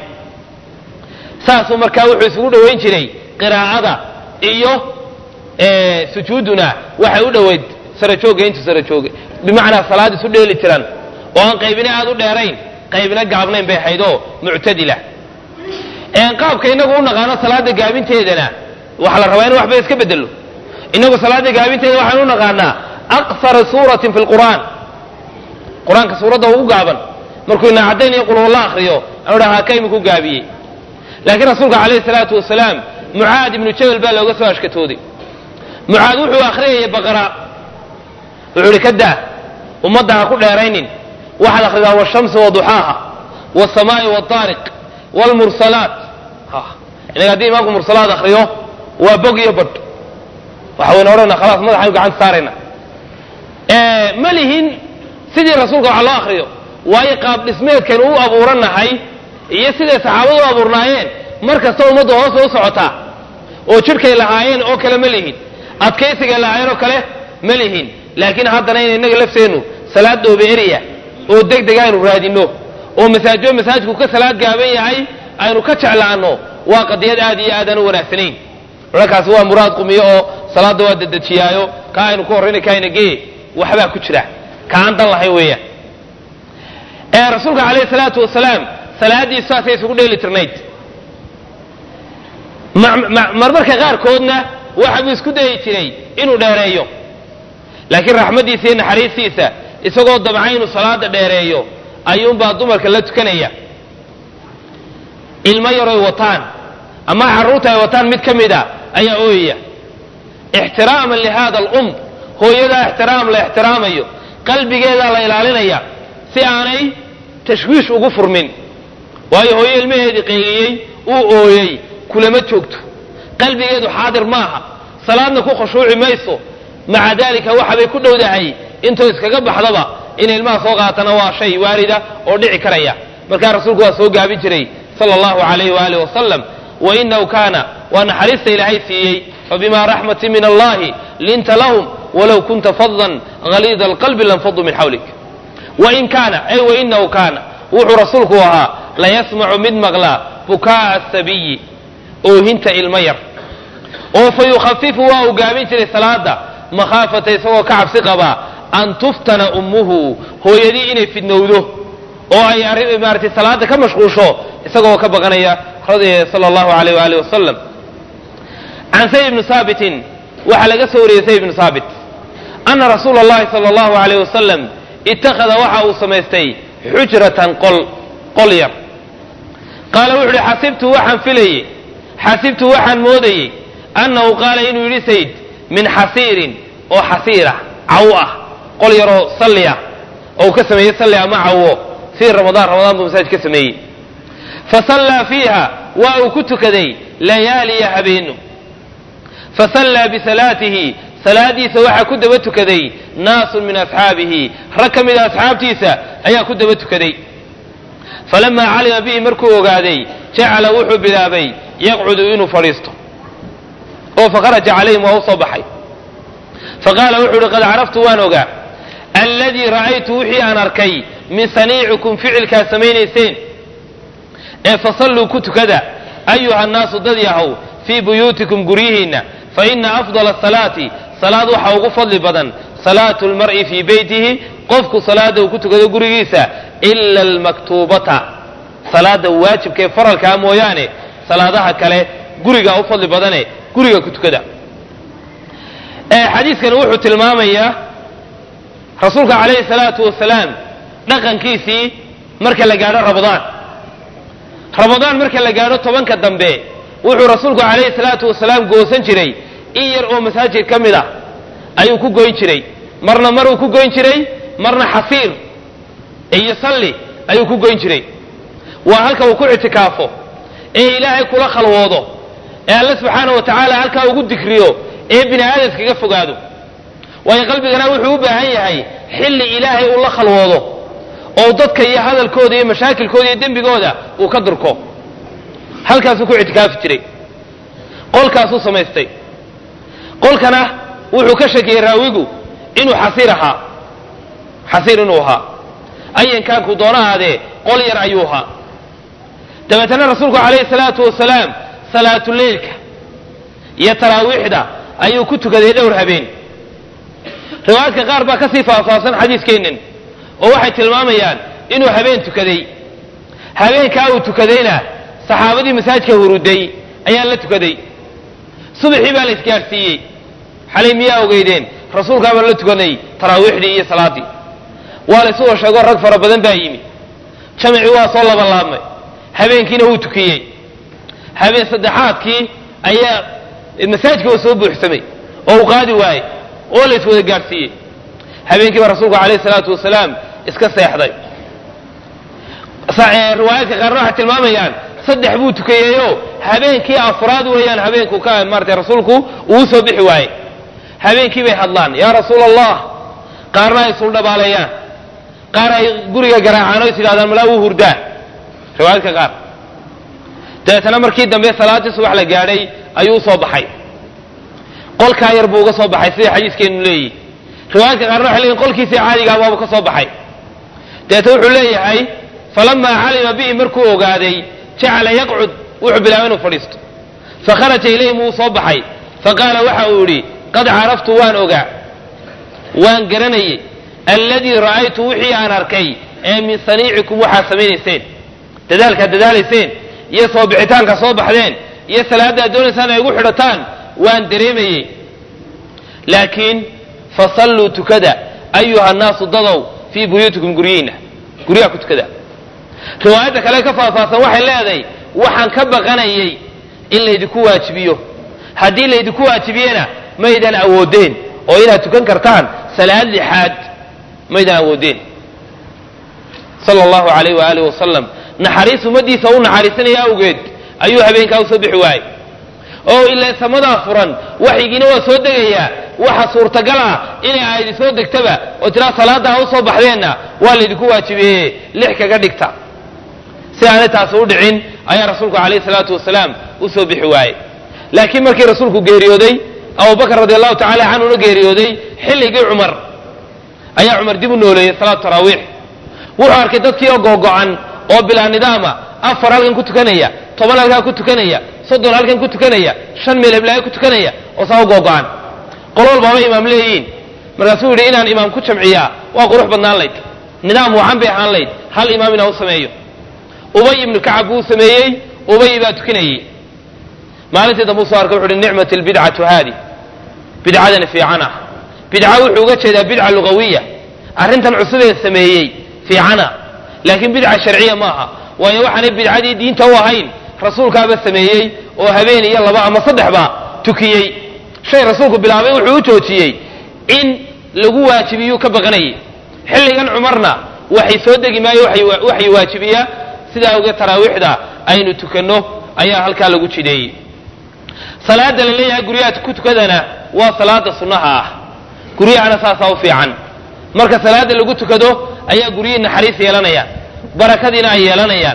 saasuu markaa wuxuu isugu dhowayn jiray qiraa'ada iyo sujuuduna waxay u dhoweyd sarajooga intu sarajooga bimacnaa salaad isu dheeli tiran oo aan qaybina aad u dheerayn qaybina gaabnayn bay ahaydoo muctadila qaabka inagu u naqaano salaada gaabinteedana waxaa la rabaa in waxba iska bedelo inagu salaada gaabinteeda waxaan u naqaanaa aqsara suuratin fi lqur'aan qur-aanka suuradda ugu gaaban markuu ina caddayn iyo qulhulla akriyo anu dhaha ka iminku gaabiyey laakiin rasuulka calayhi salaatu wasalaam mucaad ibnu jabal baa looga soo ashkatooday mucaad wuxuu akhriyayay baqara wuxuu ihi ka daa ummadda ha ku dheeraynin waxaad akhridaa washamsi waduxaaha wasamaa'i waariq wlmursalaat inaga haddii imaamku mursalaad akriyo waa bog iyo badh waxa wayna odhana khalaas madaxaynu gacanta saarayna ma lihin sidii rasuulka wax loo akriyo waayo qaab dhismeedkaynu u abuuranahay iyo siday saxaabadu u abuurnaayeen mar kasta ummadda hoosta u socotaa oo jidhkay lahaayeen oo kale ma lihin adkaysigay lahaayeen oo kale ma lihin laakiin haddana in innaga lafteennu salaad dhoobe eriya oo deg deg aynu raadinno oo masaajo masaajku ka salaad gaaban yahay aynu ka jeclaanno waa qadiyad aad iyo aadaan u wanaagsanayn culankaasi waa muraad qumiyo oo salaadda waa dadejiyaayo ka aynu ku horrayna kaayna gee waxbaa ku jira ka aan dan lahayn weeyaan rasuulka calayhi salaatu wasalaam salaaddiisu saasay isugu dheeli tirnayd marmarka qaarkoodna waxa buu isku dayi jiray inuu dheereeyo laakiin raxmaddiisa iyo naxariistiisa isagoo damca inuu salaada dheereeyo ayuunbaa dumarka la tukanaya ilmo yaroy wataan ama carruurta ay wataan mid ka mid a ayaa ooyaya ixtiraaman lihada alum hooyadaa ixtiraam la ixtiraamayo qalbigeedaa la ilaalinaya si aanay tashwiish ugu furmin waayo hooyo ilmaheedii qayliyey uu ooyey kulama joogto qalbigeedu xaadir maaha salaadna ku khushuuci mayso maca daalika waxabay ku dhowdahay intuu iskaga baxdaba in ilmaha soo qaatana waa shay waarida oo dhici karaya markaa rasuulku waa soo gaabin jiray sala allahu alayh waaalih wasalam wainahu kaana waa naxariista ilaahay siiyey fabima raxmatin min allahi linta lahum walow kunta fadan haliida alqalbi lanfaduu min xawlik wain kaana ay wainahu kaana wuxuu rasuulku ahaa layasmacu mid maqlaa bukaa'a asabiyi oohinta ilmo yar oo fa yukhafifu waa uu gaabin jiray salaada makhaafata isagoo ka cabsi qabaa an tuftana ummuhu hooyadii inay fidnowdo oo ay arrin maaratay salaada ka mashquusho isagoo ka baqanaya sala allahu alayh waali wasalam can sayd ibni saabitin waxaa laga soo wariyey sayd ibni saabit ana rasuula allahi sala allahu alayh wasalam ittakhada waxa uu samaystay xujratan qol qol yar qaala wuxu uhi xasibtu waxaan filayey xasibtu waxaan moodayey annahu qaala inuu yidhi sayd min xasiirin oo xasiira cawo ah qol yaroo salli ah oo uu ka sameeyey salli ama cawo fii ramadaan ramadaan buu masaajid ka sameeyey fasallaa fiiha waa uu ku tukaday layaaliya habeenu fasallaa bisalaatihi salaadiisa waxaa ku daba tukaday naasun min asxaabihi rag ka mida asxaabtiisa ayaa ku daba tukaday falamaa calima bihi markuu ogaaday jacala wuxuu bilaabay yaqcudu inuu fadhiisto oo fakharaja calayhim waa u soo baxay faqaala wuxuu uhi qad caraftu waan ogaa alladii ra'aytu wixii aan arkay min saniicikum ficilkaad samaynayseen ee fasalluu ku tukada ayuha nnaasu dad yahow fii buyuutikum guryihiinna fa ina afdala asalaati salaad waxaa ugu fadli badan salaatu lmar'i fii beytihi qofku salaada uu ku tukado gurigiisa ila almaktuubata salaada waajibkaee faralkaa mooyaane salaadaha kale gurigaa u fadli badane guriga ku tukada xadiiskani wuxuu tilmaamayaa rasuulka calayhi salaatu wasalaam dhaqankiisii marka la gaadho ramadaan ramadaan marka la gaadho tobanka dambe wuxuu rasuulku calayhi salaatu wasalaam goosan jiray in yar oo masaajid ka mid ah ayuu ku goyn jiray marna maruu ku goyn jiray marna xasiir iyo salli ayuu ku goyn jiray waa halka uu ku ictikaafo ee ilaahay kula khalwoodo ee alle subxaana wa tacaala halkaa ugu dikriyo ee bini aadamkaga fogaado waayo qalbigana wuxuu u baahan yahay xilli ilaahay uu la khalwoodo oo dadka iyo hadalkooda iyo mashaakilkooda iyo dembigooda uu ka durko halkaasuu ku ictikaafi jiray qolkaasuu samaystay qolkana wuxuu ka shakiyey raawigu inuu xasiir ahaa xasiir inuu ahaa ayankaanku doono ahaadee qol yar ayuu ahaa dabeetana rasuulku calayhi salaatu wasalaam salaatuleylka iyo taraawiixda ayuu ku tukaday dhowr habeen riwaayadka qaar baa kasii faahfaahsan xadiiskeennan oo waxay tilmaamayaan inuu habeen tukaday habeenkaa uu tukadayna saxaabadii masaajidka huruday ayaa la tukaday subaxii baa la isgaadhsiiyey xalay miyaa ogeydeen rasuulkaa baan la tukanay taraawiixdii iyo salaadii waa la isuga sheego rag fara badan baa yimi jamacii waa soo labalaabmay habeenkiina wuu tukiyey habeen saddexaadkii ayaa masaajidka waa soo buuxsamay oo uu qaadi waayey oo la iswada gaadhsiiyey habeenkii baa rasuulku calayhi salaatu wasalaam iska seexday riwaayaadka qaarna waxay tilmaamayaan saddex buu tukayeeyo habeenkii afraad weeyaan habeenku ka maaratay rasuulku uu soo bixi waayey habeenkii bay hadlaan yaa rasuula allah qaarna ay suldhabaaleeyaan qaar ay guriga garaacaan oo is yidhahdaan malaa wuu hurdaa riwaayadka qaar dabeetana markii dambe salaaddii subax la gaadhay ayuu usoo baxay qolkaa yar buu uga soo baxay sida xadiiskeenu leeyihi riwaayadka qaarna waxay leeyihin qolkiisii caadigaa baabu ka soo baxay dabeetna wuxuu leeyahay falamaa calima bihi markuu ogaaday jacala yaqcud wuxuu bilaabay inuu fadhiisto fakharaja ilayhim wuu soo baxay faqaala waxa uu yidhi qad caraftu waan ogaa waan garanayey alladii ra'aytu wixii aan arkay ee min saniicikum waxaad samaynayseen dadaalkaad dadaalayseen iyo soo bixitaanka soo baxdeen iyo salaadda ad doonaysaan ay igu xidhataan waan dareemayey laakiin fasalluu tukada ayuha nnaasu dadow fii buyuutikum guryihiinna guryaha ku tukada riwaayadda kale ka faahfaahsan waxay leedahay waxaan ka baqanayay in laydinku waajibiyo haddii laydinku waajibiyena maydaan awoodeen oo inaad tukan kartaan salaad lixaad maydaan awoodeen sala allahu calayh waaalih wasalam naxariis ummaddiisa u naxariisanaya awgeed ayuu habeenkaa usoo bixi waayey oo ilaa samadaa furan waxyigiina waa soo degayaa waxa suurtagal ah inay aayadi soo degtaba oo tiraa salaada ha usoo baxdeenna waa laydinku waajibeeye lix kaga dhigta si aanay taasi u dhicin ayaa rasuulku calayhi salaatu wasalaam usoo bixi waayey laakiin markii rasuulku geeriyooday abubakar radi allahu tacala canhuna geeriyooday xilligii cumar ayaa cumar dib u nooleeyey salaatu taraawiix wuxuu arkay dadkii oo googo-an oo bilaa nidaama afar halkan ku tukanaya toban halkaa ku tukanaya soddon halkan ku tukanaya shan meel heblaayo ku tukanaya oo saa u googo-an qolo walbaaba imaam leeyihiin markaasuu yidhi inaan imaam ku jamciyaa waa qurux badnaan layd nidaam wacan bay ahaan layd hal imaam inaan u sameeyo ubay ibnu kacab buu sameeyey ubay baa tukinayey maalintii dambe usoo arkay wuxu uhi nicmat albidcatu haadi bidcadani fiican ah bidca wuxuu uga jeedaa bidca lugawiya arrintan cusubee sameeyey fiicana laakiin bidca sharciya maaha waayo waxaanay bidcadii diinta u ahayn rasuulkaaba sameeyey oo habeen iyo laba ama saddexba tukiyey shay rasuulku bilaabay wuxuu u joojiyey in lagu waajibiyuu ka baqanayay xilligan cumarna waxay soo degi maayo waxay waajibiyaa sidaa awgeed taraawiixda aynu tukanno ayaa halkaa lagu jideeyey salaada la leeyahay guryaha ku tukadana waa salaada sunnaha ah guryahana saasaa u fiican marka salaada lagu tukado ayaa guryihii naxariis yeelanayaan barakadiina ay yeelanayaan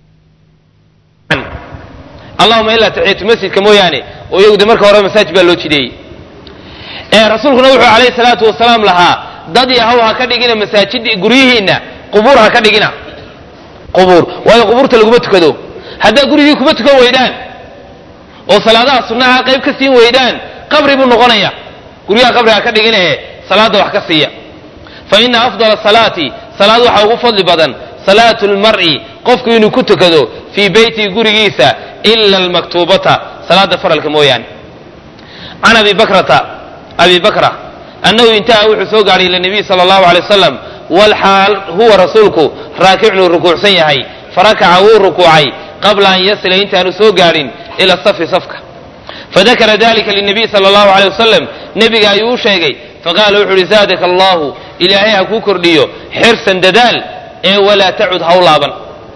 allahuma ilaa taxiyatu masjidka mooyaane oo iyagu de marka hore masaajid baa loo jideeyey rasuulkuna wuxuu calayhi salaatu wasalaam lahaa dad yahow ha ka dhigina masaajid guryihiinna qubuur ha ka dhigina qubuur waayo qubuurta laguma tukado haddaa gurigii kuma tukan weydaan oo salaadaha sunnaha qayb ka siin weydaan qabri buu noqonaya guryaha qabri ha ka dhiginahe salaada wax ka siiya fa ina afdala salaati salaad waxaa ugu fadli badan salaatu lmar'i qofku inuu ku tukado fii beytihi gurigiisa ila almaktuubata salaada faralka mooyaane can abi bakrata abi bakra annahu intaha wuxuu soo gaadhay ila nabiy sala allahu alay wasalam walxaal huwa rasuulku raakicnuu rukuucsan yahay farakaca wuu rukuucay qabla an yasila intaanu soo gaadhin ila safi safka fadakara dalika linabiy sala allahu alay wasalam nebiga ayuu u sheegay faqaala wuxu uhi zaadaka allahu ilaahay ha kuu kordhiyo xirsan dadaal ee walaa tacud haw laaban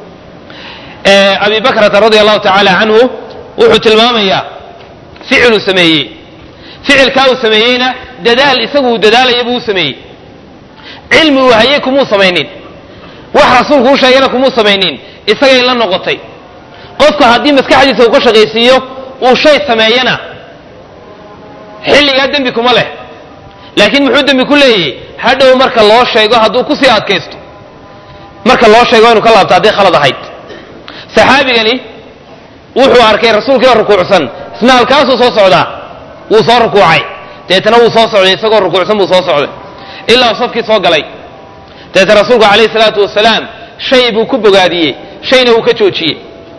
abi bakrata radia allahu tacaala canhu wuxuu tilmaamayaa ficiluu sameeyey ficilkaa uu sameeyeyna dadaal isagu uu dadaalaya buu u sameeyey cilmi uu hayey kumuu samaynin wax rasuulku u sheegayna kumuu samaynin isagay la noqotay qofka haddii maskaxdiisa uu ka shaqaysiiyo uu shay sameeyana xilligaa dembi kuma leh laakiin muxuu dembi ku leeyahy hadhow marka loo sheego hadduu kusii adkaysto marka loo sheego inu ka laabto hadday khalad ahayd saxaabigani wuxuu arkay rasuulkiioo rukuucsan isna halkaasuu soo socdaa wuu soo rukuucay deetana wuu soo socday isagoo rukuucsan buu soo socday ilaa uu safkii soo galay deetana rasuulku calayhi salaatu wasalaam shay buu ku bogaadiyey shayna wuu ka joojiyey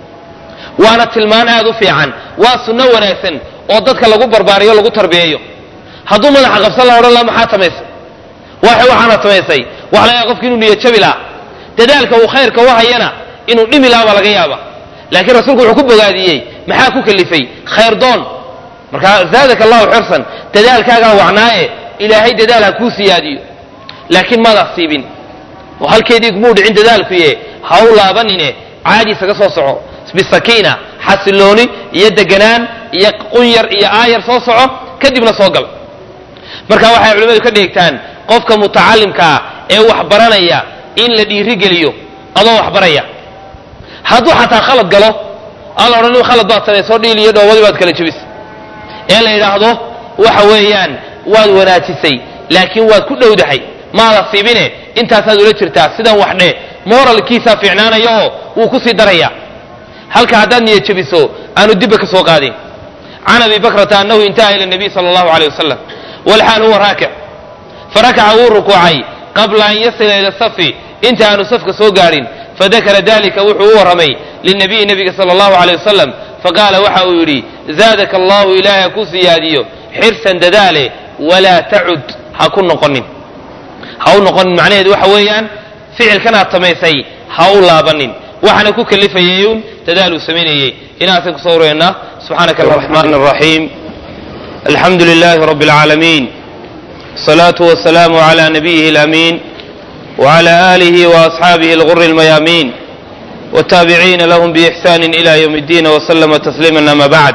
waana tilmaan aad u fiican waa sunno wanaagsan oo dadka lagu barbaariyo lagu tarbiyeeyo hadduu madaxa qabsan la odhan laha maxaa samaysay waxa waxaana samaysay waxa laga yaaba qofki inuu niyajabi laha dadaalka uu khayrka u hayana inuu dhimi laha baa laga yaaba laakiin rasuulku wuxuu ku bogaadiyey maxaa ku kalifay khayr doon marka zaadaka allahu xirsan dadaalkaagaa wacnaaye ilaahay dadaal ha kuu siyaadiyo laakiin maad asiibin oo halkeedii kumuu dhicin dadaalkuye ha u laabanine caadi isaga soo soco bisakiina xasilooni iyo deganaan iyo qunyar iyo aayar soo soco kadibna soo gal marka waxay culimmadu ka dheegtaan qofka mutacalimkaa ee wax baranaya in la dhiirigeliyo adoo wax baraya hadduu xataa khalad galo aan la odhan khalad baad samaysoo dhiil iyo dhoobadii baad kala jebis ee la yidhaahdo waxa weeyaan waad wanaajisay laakiin waad ku dhowdahay maada siibine intaasaad ula jirtaa sidan wax dhe moralkiisaa fiicnaanaya oo wuu kusii daraya halka haddaad niyad jebiso aanu dibba ka soo qaadin can abi bakrata annahu intaha ila nabiy sala allahu aleyh wasalam walxaal huwa raakic farakaca wuu rukuucay qabla an yasila ila safi inta aanu safka soo gaadhin fadakara dalika wuxuu u warramay linabiyi nabiga sala allahu aleyh wasalam faqaala waxa uu yidhi zaadaka allahu ilaahay ha ku siyaadiyo xirsan dadaale walaa tacud ha ku noqonin ha u noqonin macnaheedu waxa weeyaan ficilkanaad samaysay ha u laabanin waxaana ku kalifayayun dadaal uu samaynayey inaasaan kusoo wareennaa subxaanaka araxmaan araxiim alxamdu lilaahi rabbi alcaalamiin الصلاة والسلام على نبيه الأمين وعلى آله وأصحابه الغر الميامين والتابعين لهم بإحسان إلى يوم الدين وسلم تسليما أما بعد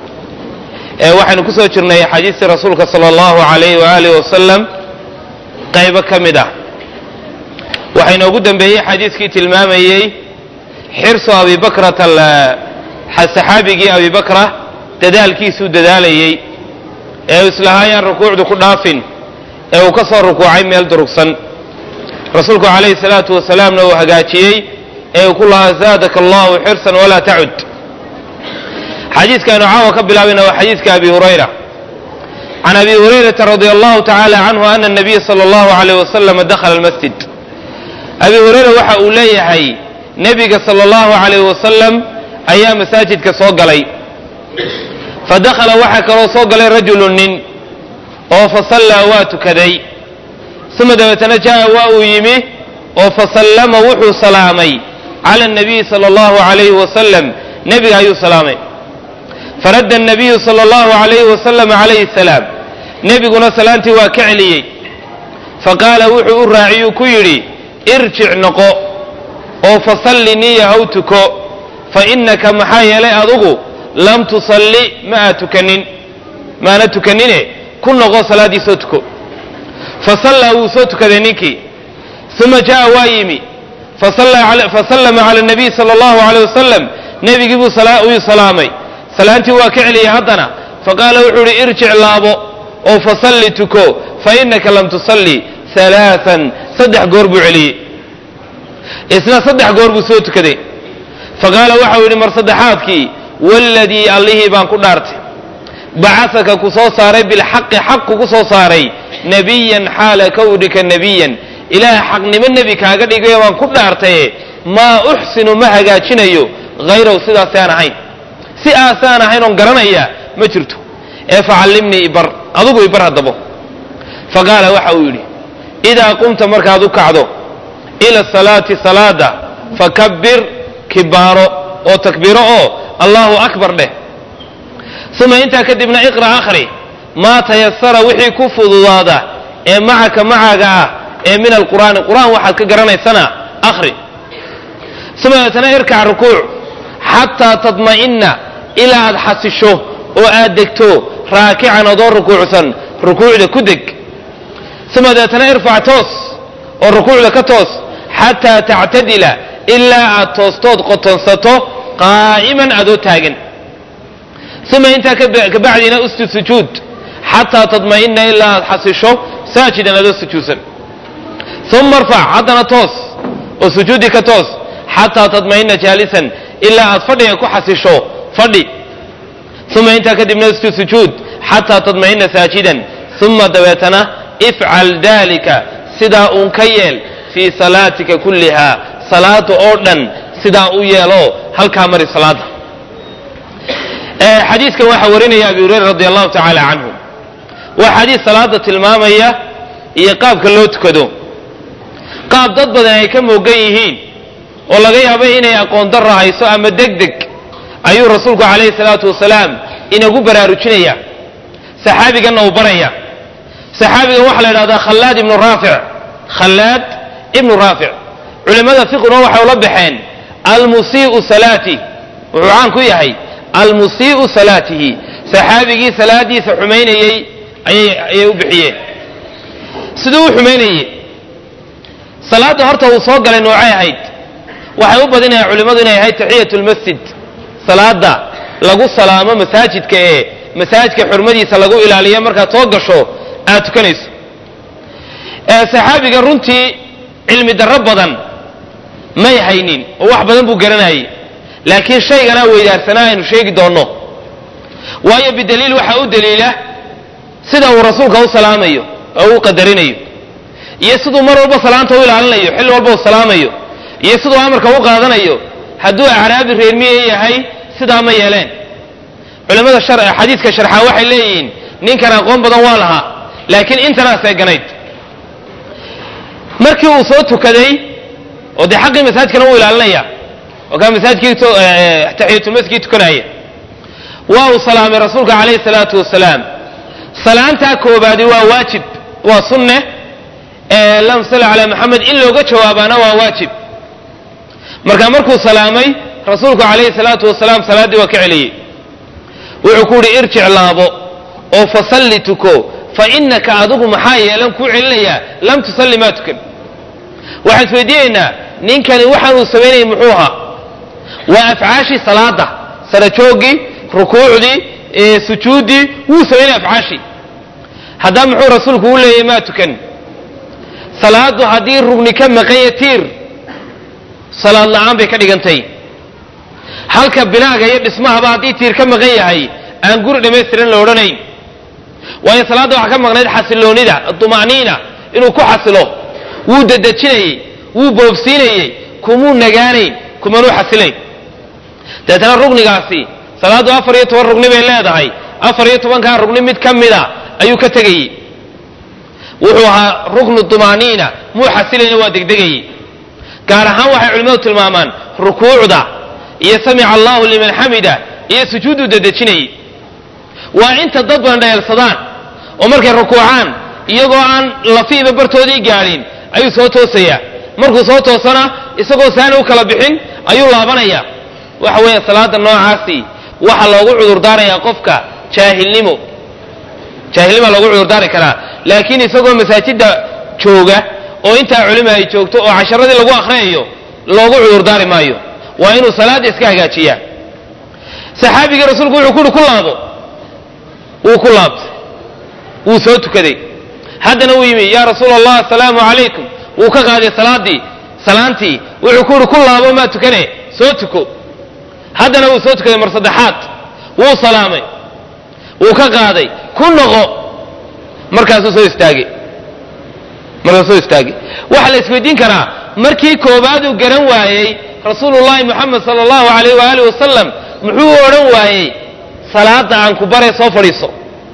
waxaynu ku soo jirnay xadiistii rasuulka sala allahu alayh waaalih wasalam qaybo ka mid ah waxaa inoogu dembeeyey xadiiskii tilmaamayey xirsu abibakrata saxaabigii abibakra dadaalkiisuu dadaalayey ee uu islahaayaan rukuucdu ku dhaafin ee uu ka soo rukuucay meel durugsan rasuulku calayhi salaatu wasalaamna uu hagaajiyey ee uu ku lahaa zaadaka allahu xirsan walaa tacud xadiiskaaynu caawa ka bilaabayna waa xadiiska abi hurayra can abi hurayrata radi allahu tacaala canhu ana nabiya sala allahu alayh wasalama dakhala almasjid abi hurayra waxa uu leeyahay nebiga sala allahu alayh wasalam ayaa masaajidka soo galay fa dakhala waxaa kaloo soo galay rajulu nin oo fasallaa waa tukaday uma dabeetana jaa waa uu yimi oo fasallama wuxuu salaamay cala anabiyi sala allahu alayhi wasalam nebiga ayuu salaamay faradda anabiyu sala allahu alayhi wasalam calayhi salaam nebiguna salaantii waa ka celiyey faqaala wuxuu u raaciyuu ku yidhi irjic noqo oo fasalli niya haw tuko fa innaka maxaa yeelay adugu lam tusalli ma aad tukanin maana tukanine ku noqo salaaddii soo tuko fasallaa wuu soo tukaday ninkii uma jaa waa yimi fasallama cala nabiy sala allahu aleyh wasalam nebigii buu uu salaamay salaantii waa ka celiyey haddana faqaala wuxuu ihi irjic laabo oo fasalli tuko fa innaka lam tusalli alaaan saddex goor buu celiyey isna saddex goor buu soo tukaday faqaala waxau yidhi mar saddexaadkii waladii allihii baan ku dhaartay bacasaka ku soo saaray bilxaqi xaq kugu soo saaray nebiyan xaala kawnika nebiyan ilaah xaqnimo nebi kaaga dhigayo baan ku dhaartaye maa uxsinu ma hagaajinayo hayraw sidaasaan ahayn si aasaan ahayn oon garanaya ma jirto ee facallimnii ibar adugu ibar haddabo faqaala waxa uu yidhi idaa qumta markaad u kacdo ila salaati salaada fakabbir kibaaro oo takbiiro oo allahu akbar dheh uma intaa kadibna iqra' akhri maa tayasara wixii ku fududaada ee macaka macaaga ah ee min alqur'aani qur'aan waxaad ka garanaysana akhri uma deetana irkac rukuuc xataa tadma'inna ilaa aad xasisho oo aad degto raakican adoo rukuucsan rukuucda ku deg uma deetana irfac toos oo rukuucda ka toos xataa tactadila ilaa aad toostood qotonsato qaa'iman adoo taagan uma intaa kabacdina usjud sujuud xataa tadma'ina ilaa aad xasisho saajidan adoo sujuudsan uma arfac haddana toos oo sujuudi ka toos xataa tadma'ina jaalisan ilaa aad fadhiga ku xasisho fadhi uma intaa kadibna usjud sujuud xataa tadma'ina saajidan uma dabeetana ifcal dalika sidaa uun ka yeel fii salaatika kulliha salaada oo dhan sidaa u yeelo halkaa mari salaada xadiiskan waxaa warinaya abi hurayra radi allahu tacaala canhu waa xadiis salaada tilmaamaya iyo qaabka loo tukado qaab dad badan ay ka moogan yihiin oo laga yaabo inay aqoon darra hayso ama deg deg ayuu rasuulku calayhi salaatu wasalaam inagu baraarujinaya saxaabiganna uu baraya saxaabigan waxaa la idhahdaa khallaad ibnu raafic khallaad ibnu raafic culimmada fiquna waxay ula baxeen almusii'u salaati wuxuu caan ku yahay almusii'u salaatihi saxaabigii salaadiisa xumaynayey ayay u bixiyeen siduu u xumaynayey salaadda horta uu soo galay noocay ahayd waxay u badinayaan culimmadu inay ahayd taxiyat lmasjid salaada lagu salaamo masaajidka ee masaajidka xurmadiisa lagu ilaaliyo markaad soo gasho aad tukanayso saxaabiga runtii cilmi darro badan may haynin oo wax badan buu garanayay laakiin shayganaa weydaarsanaa aynu sheegi doonno waayo bidaliil waxaa u daliila sida uu rasuulka u salaamayo oo u qadarinayo iyo siduu mar walba salaanta u ilaalinayo xilli walba u salaamayo iyo siduu amarka u qaadanayo hadduu acraabi reermiye yahay sidaa ma yeeleen culimmada xadiiska sharxaa waxay leeyihiin ninkan aqoon badan waa lahaa laakiin intanaa seeganayd markii uu soo tukaday oo dee xaqii masaajkana uu ilaalinaya oo kaa masaajkii taxiyatulmasjidkii tukanaya waa uu salaamay rasuulka calayhi salaatu wasalaam salaantaa koobaadi waa waajib waa sunne lam salli calaa maxamed in looga jawaabaana waa waajib marka markuu salaamay rasuulku calayhi salaatu wasalaam salaaddii waa ka celiyey wuxuu ku uhi irjic laabo oo fasalli tuko fa innaka adigu maxaa yeelan kuu celinayaa lam tusalli maa tukan waxaan isweydiinaynaa ninkani waxaan uu samaynayay muxuu ahaa waa afcaashii salaada sarajooggii rukuucdii sujuuddii wuu samaynaya afcaashii haddaba muxuu rasuulku u leeyahy maa tukan salaadu haddii rugni ka maqanya tiir salaad la'aan bay ka dhigantay halka binaaga iyo dhismahaba haddii tiir ka maqan yahay aan guri dhammaystiran la odhanayn waayo salaadda waxaa ka maqnayd xasiloonida duma'niina inuu ku xasilo wuu dadejinayey wuu boobsiinayey kumuu nagaanayn kumanuu xasilayn deetana rugnigaasi salaaddu afar iyo toban rugni bay leedahay afar iyo tobankaa rugni mid ka mida ayuu ka tegayey wuxuu ahaa ruknu duma'niina muu xasilayna waa degdegayey gaar ahaan waxay culimmadu tilmaamaan rukuucda iyo samica allahu liman xamida iyo sujuudu dadejinayey waa inta dad badan dhayeelsadaan oo markay rukuucaan iyagoo aan lafiiba bartoodii gaadhin ayuu soo toosayaa markuu soo toosana isagoo saani u kala bixin ayuu laabanaya waxa weeye salaada noocaasi waxaa loogu cudurdaarayaa qofka jaahilnimo jaahilnimaa loogu cudurdaari karaa laakiin isagoo masaajidda jooga oo intaa culima ay joogto oo casharadii lagu akhriyayo loogu cudurdaari maayo waa inuu salaadda iska hagaajiyaa saxaabigii rasuulku wuxuu ku uhi ku laabo wuu ku laabtay wuu soo tukaday haddana wuu yimi yaa rasuula allah asalaamu calaykum wuu ka qaaday salaadii salaantii wuxuu ku uhi ku laabo maa tukane soo tuko haddana wuu soo tukaday mar saddexaad wuu salaamay wuu ka qaaday ku noqo markaasuu soo istaagay markaasuu soo istaagay waxaa la isweydiin karaa markii koobaad uu garan waayey rasuulullahi moxamed sala allahu alayh waaalih wasalam muxuu odhan waayey salaada aan ku bare soo fadhiiso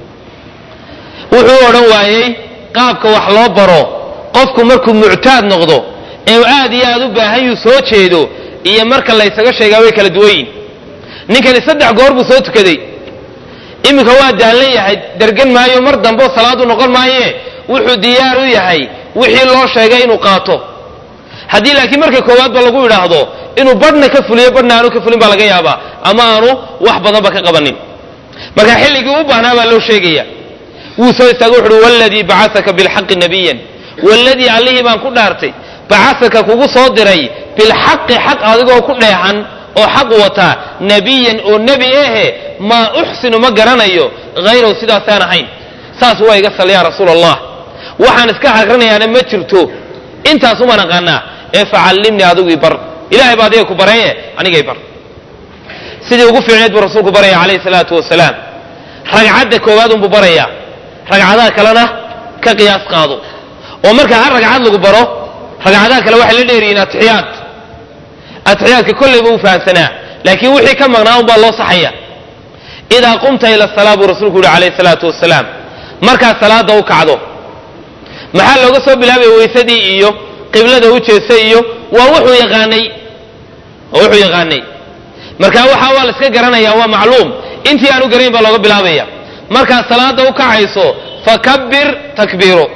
wuxuu odhan waayey qaabka wax loo baro qofku markuu muctaad noqdo ee uu aad iyo aad u baahan yuu soo jeedo iyo marka laysaga sheegaa way kala duwan yihin ninkani saddex goor buu soo tukaday iminka waa daallan yahay dergan maayo mar dambe salaadu noqon maaye wuxuu diyaar u yahay wixii loo sheegay inuu qaato haddii laakiin marka koowaadba lagu idhaahdo inuu badhna ka fuliyo badhna aanu ka fulin baa laga yaabaa ama aanu wax badanba ka qabanin marka xilligii u baahnaa baa loo sheegaya wuu soo istaago wuxuuhi waladii bacasaka bilxaqi nabiyan waladii allihii baan ku dhaartay bacasaka kugu soo diray bilxaqi xaq adigoo ku dheehan oo xaq wataa nebiyan oo nebi ahe maa uxsinu ma garanayo hayrahu sidaasaan ahayn saas waa iga sal yaa rasuul allah waxaan iska akrinayaana ma jirto intaasumaan aqaanaa ee facallimnii adigii bar ilahay baa adiga ku baraye anigay bar sidii ugu fiicneed buu rasuulku baraya calayhi salaatu wasalaam ragcadda koowaad unbuu baraya ragcadaha kalena ka qiyaas qaado oo marka hal ragcad lagu baro ragcadaha kale waxay la dheeriyiin atixiyaad atixiyaadka kollayba u fahamsanaa laakiin wixii ka maqnaa unbaa loo saxaya idaa qumta ila salaa buu rasuulku yihi calayhi salaatu wasalaam markaad salaada u kacdo maxaa looga soo bilaabaya weysadii iyo qiblada u jeestay iyo waa wuxuu yaqaanay waa wuxuu yaqaanay marka waxa waa la iska garanaya waa macluum intii aanu garayn baa looga bilaabaya markaad salaada u kacayso fakabir takbiiro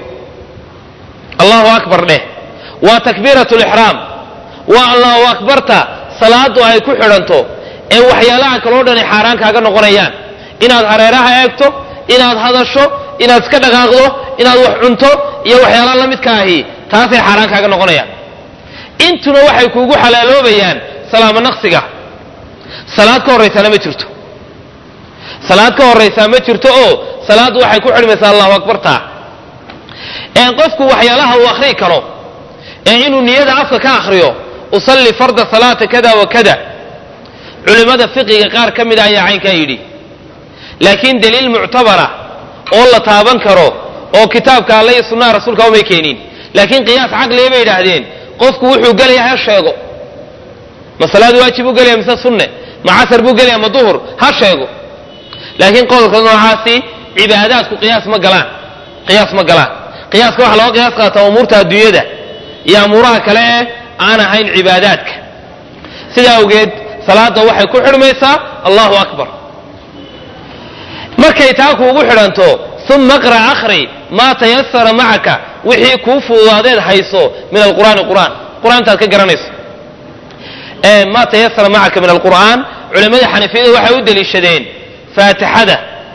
allahu akbar dheh waa takbiirat lixraam waa allahu akbarta salaadu ay ku xidhanto ee waxyaalaha kaloo dhani xaaraan kaaga noqonayaan inaad hareeraha eegto inaad hadasho inaad iska dhaqaaqdo inaad wax cunto iyo waxyaalaha la midka ahi taasay xaaraan kaaga noqonayaan intuna waxay kuugu xalaaloobayaan salaamo naqsiga salaad ka horraysaana ma jirto salaad ka horraysaa ma jirto oo salaaddu waxay ku xidhmaysaa allahu akbarta ee qofku waxyaalaha uu akhriyi karo ee inuu niyada afka ka akhriyo usalli farda salaata kada wa kada culimmada fiqiga qaar ka mida ayaa caynkaa yidhi laakiin daliil muctabara oo la taaban karo oo kitaabka alle iyo sunnaha rasuulka umay keenin laakiin qiyaas caqliga bay yidhaahdeen qofku wuxuu gelaya ha sheego ma salaad waajib buu gelaya mise sunne ma casar buu gelaya ma duhur ha sheego laakiin qodolka noocaasi cibaadaadku qiyaas ma galaan qiyaas ma galaan qiyaaska waxaa looga qiyaas qaataa umuurta adduunyada iyo amuuraha kale ee aan ahayn cibaadaadka sidaa awgeed salaada waxay ku xidhmaysaa allahu akbar markay taa kuugu xidhanto uma qra akhri maa tayasara macaka wixii kuu fududaadeed hayso min alqur'aani qur'aan qur-aantaad ka garanayso ma tayasara macaka min alqur'aan culammadii xanafiyadu waxay u deliishadeen faatixada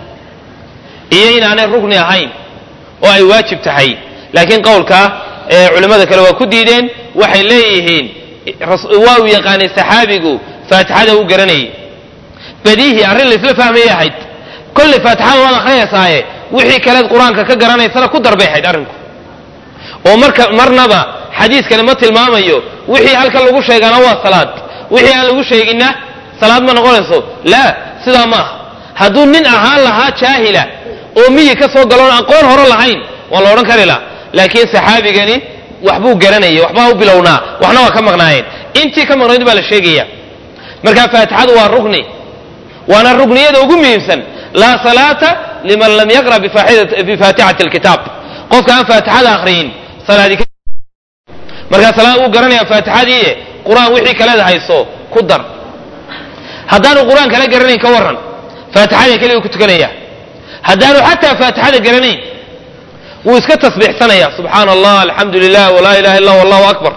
iyo inaanay rugni ahayn oo ay waajib tahay laakiin qowlkaa culimmada kale waa ku diideen waxay leeyihiin waa uu yaqaanay saxaabigu faatixada u garanayay badiihi arrin laisla fahmayay ahayd kolley faatixada waad akhriyaysaaye wixii kaleed qur-aanka ka garanaysana ku darbay ahayd arrinku oo marka marnaba xadiiskani ma tilmaamayo wixii halkan lagu sheegana waa salaad wixii aan lagu sheeginna salaad ma noqonayso laa sidaa ma aha hadduu nin ahaan lahaa jaahila oo miyi ka soo galoon aqoon hore lahayn waa la odhan kari laha laakiin saxaabigani waxbuu garanayay waxbaa u bilownaa waxna waa ka maqnaayeen intii ka maqnayd baa la sheegaya marka faatixadu waa rugni waana rugniyada ugu muhiimsan laa salaata liman lam yaqra bifaatixati alkitaab qofka aan faatixada akhriyin salaadi markaa salaad uu garanaya faatixadii qur-aan wixii kaleeda hayso ku dar haddaanu qur-aan kala garanayn ka waran faatixada keliga ku tukanaya haddaanu xataa faatixada garanayn wuu iska tasbiixsanaya subxaana allah alxamdu lilah walaa ilaha illa allahu akbar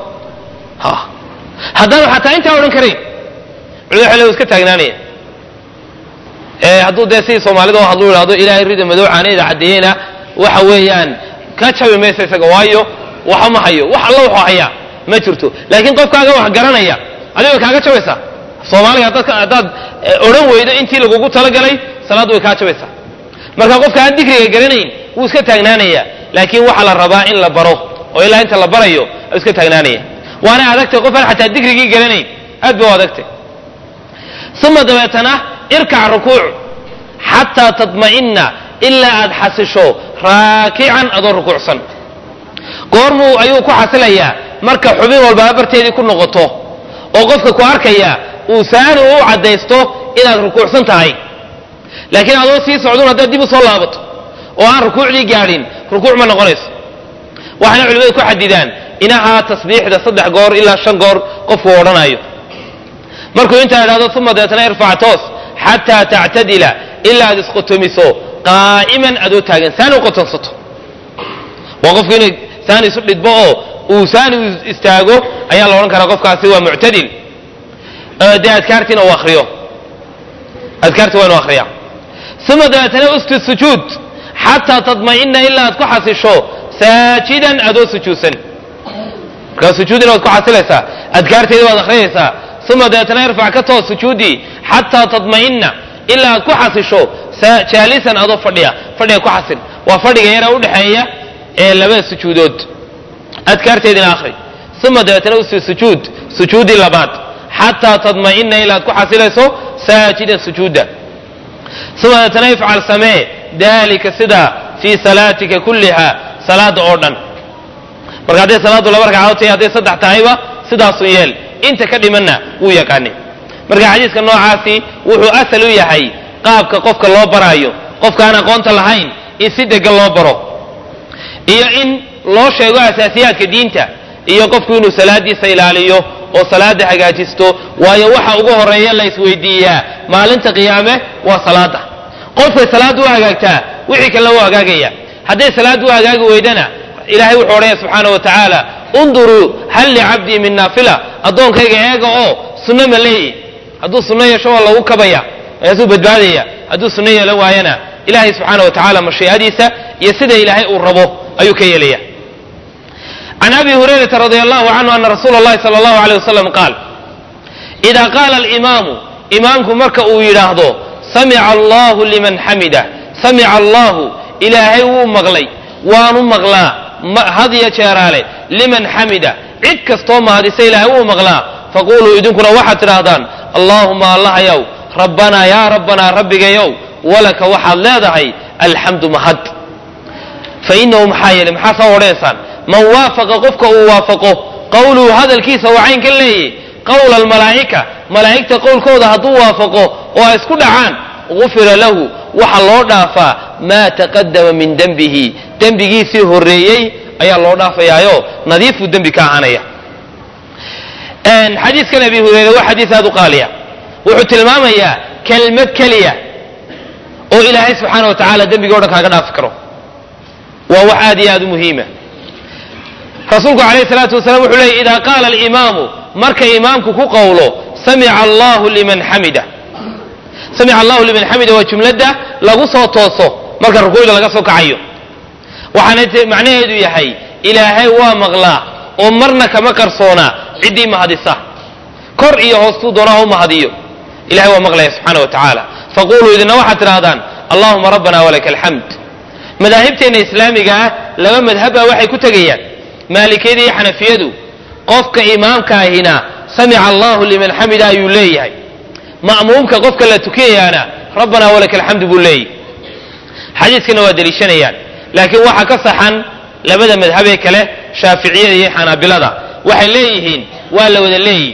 haddaanu xataa intaa odhan karayn culimada xile iska taagnaanaya hadduu dee sidii soomaalida oo hadlu idhahdo ilaahay rida madow caanayda caddeeyena waxa weeyaan ka jabi maysa isaga waayo waxa ma hayo wax alla wuxuu hayaa ma jirto laakiin qofkaaga wax garanaya adiga kaaga jabaysaa soomaaliga haddaad odhan weydo intii lagugu talagalay salaaddu way kaa jabaysaa marka qofka aan dikriga garanayn wuu iska taagnaanaya laakiin waxaa la rabaa in la baro oo ilaa inta la barayo u iska taagnaanaya waana adagtay qof aan xataa dikrigii garanayn aad ba u adagtay uma dabeetana irkac rukuuc xataa tadma'ina ilaa aad xasisho raakican adoo rukuucsan goormuu ayuu ku xasilayaa marka xubin walbaa barteedii ku noqoto oo qofka ku arkaya uu saani u caddaysto inaad rukuucsan tahay laakiin adoo sii socdun haddaad dib u soo laabato oo aan rukuucdii gaadhin rukuuc ma noqonayso waxayna culimmadu ku xadidaan inahaa tasbiixda saddex goor ilaa shan goor qofku odhanayo markuu intaa idhahdo uma deetana irfac toos xataa tactadila ilaa aad isqotomiso qaa'iman adoo taagan saani u qotonsato waa qofku inay saani isu dhidbo oo uu saani istaago ayaa la odhan karaa qofkaasi waa muctadil dee adkaartiina uu akriyo adkaarti waa inu akriya uma dabeetana usjud sujuud xataa tadma'ina ilaa aad ku xasisho saajidan adoo sujuudsan markaa sujuudina waad ku xasilaysaa adkaarteeda waad akhriyaysaa uma dabeetana irfac ka toos sujuudii xataa tadma'ina ilaa aad ku xasisho jaalisan adoo fadhiya fadhiga ku xasil waa fadhiga yara udhexeeya ee labada sujuudood adkaarteedina akhri uma dabeetana usjud sujuud sujuudii labaad xataa tadma'ina ilaa aad ku xasilayso saajidan sujuuda uma dabeetana ifcal samee dalika sidaa fii salaatika kulliha salaada oo dhan marka hadday salaaddu laba ragcadood tahay hadday saddex tahayba sidaasu yeel inta ka dhimanna wuu yaqaanay marka xadiiska noocaasi wuxuu asal u yahay qaabka qofka loo baraayo qofka aan aqoonta lahayn in si degan loo baro iyo in loo sheego asaasiyaadka diinta iyo qofku inuu salaadiisa ilaaliyo oo salaada hagaajisto waayo waxa ugu horeeya la isweydiiyaa maalinta qiyaame waa salaada qofkay salaaddu u hagaagtaa wixii kalena u hagaagaya hadday salaaddu u hagaagi weydana ilahay wuxuu odhanaya subxaana wa tacaala unduruu hal licabdii min naafila addoonkayga eega oo sunno ma leeyi hadduu sunno yeesho waa lagu kabaya markaasuu badbaadaya hadduu sunno yeelan waayana ilaahay subxaana wa tacaala mashiicadiisa iyo sida ilaahay uu rabo ayuu ka yeelaya can abi hurayrata radi allahu canhu ana rasuula اllahi sala allahu aleyh wasalam qaal idaa qaala alimaamu imaamku marka uu yidhaahdo samica allahu liman xamida samica allahu ilaahay wuu maqlay waanu maqlaa hadiya jeeraale liman xamida cid kastoo mahadisa ilaahay wuu maqlaa faquluu idinkuna waxaad tidhaahdaan allaahuma allahayow rabbanaa yaa rabbanaa rabbigayow walaka waxaad leedahay alxamdu mahad fainahu maxaa yeelay maxaa soo odhanaysaan man waafaqa qofka uu waafaqo qowluhu hadalkiisa waa cayn ka leeyay qowla almalaa'ika malaa'igta qowlkooda hadduu waafaqo oo ay isku dhacaan gufira lahu waxa loo dhaafaa maa taqadama min dembihi dembigiisii horreeyey ayaa loo dhaafayaayo nadiifuu dembi ka ahaanaya xadiiskan abi hureyre waa xadiis aad u qaaliya wuxuu tilmaamayaa kelmad keliya oo ilaahay subxaana wa tacaala dembiga o dhan kaaga dhaafi karo waa wax aad iyo aad u muhiima rasuulku calayhi salaatu wasalaam wuxuu leeyay idaa qaala alimaamu marka imaamku ku qowlo samica allahu liman xamida samica allahu liman xamida waa jumladda lagu soo tooso marka rukuucda laga soo kacayo waxaana macnaheedu yahay ilaahay waa maqlaa oo marna kama qarsoonaa ciddii mahadisa kor iyo hoostuu doonaa u mahadiyo ilahay waa maqlaya subxaana wa tacaala faquluu idina waxaad tidhaahdaan allahuma rabbana walaka alxamd madaahibteenna islaamiga ah laba madhaba waxay ku tegayaan maalikiyada iyo xanafiyadu qofka imaamka ahina samica allahu liman xamida ayuu leeyahay ma'muumka qofka la tukiyayaana rabbana walaka alxamdu buu leeyahy xadiiskana waa deliishanayaan laakiin waxaa ka saxan labada madhabee kale shaaficiyada iyo xanaabilada waxay leeyihiin waa la wada leeyihi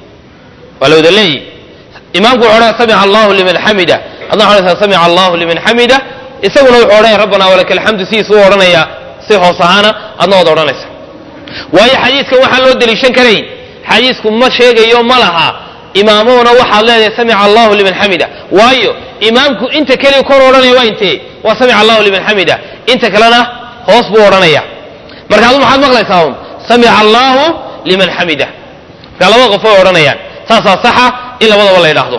waa la wada leeyihi imaamku wuxu odhanaya samica allahu liman xamida adna waxaa odhanaysaa samica allahu liman xamida isaguna wuxuu odhanaya rabbana walaka alxamdu sidiisuu odhanaya si hoos ahaana adna waad odhanaysa waayo xadiiskan waxaan loo deliishan karayn xadiisku ma sheegayo ma laha imaamuhuna waxaad leedahay samica allahu liman xamida waayo imaamku inta keliya kor odhanaya waa intee waa samica allahu liman xamida inta kalena hoos buu odhanaya marka adu maxaad maqlaysaa un samica allahu liman xamida marka labada qof way odhanayaan saasaa saxa in labadaba la yidhaahdo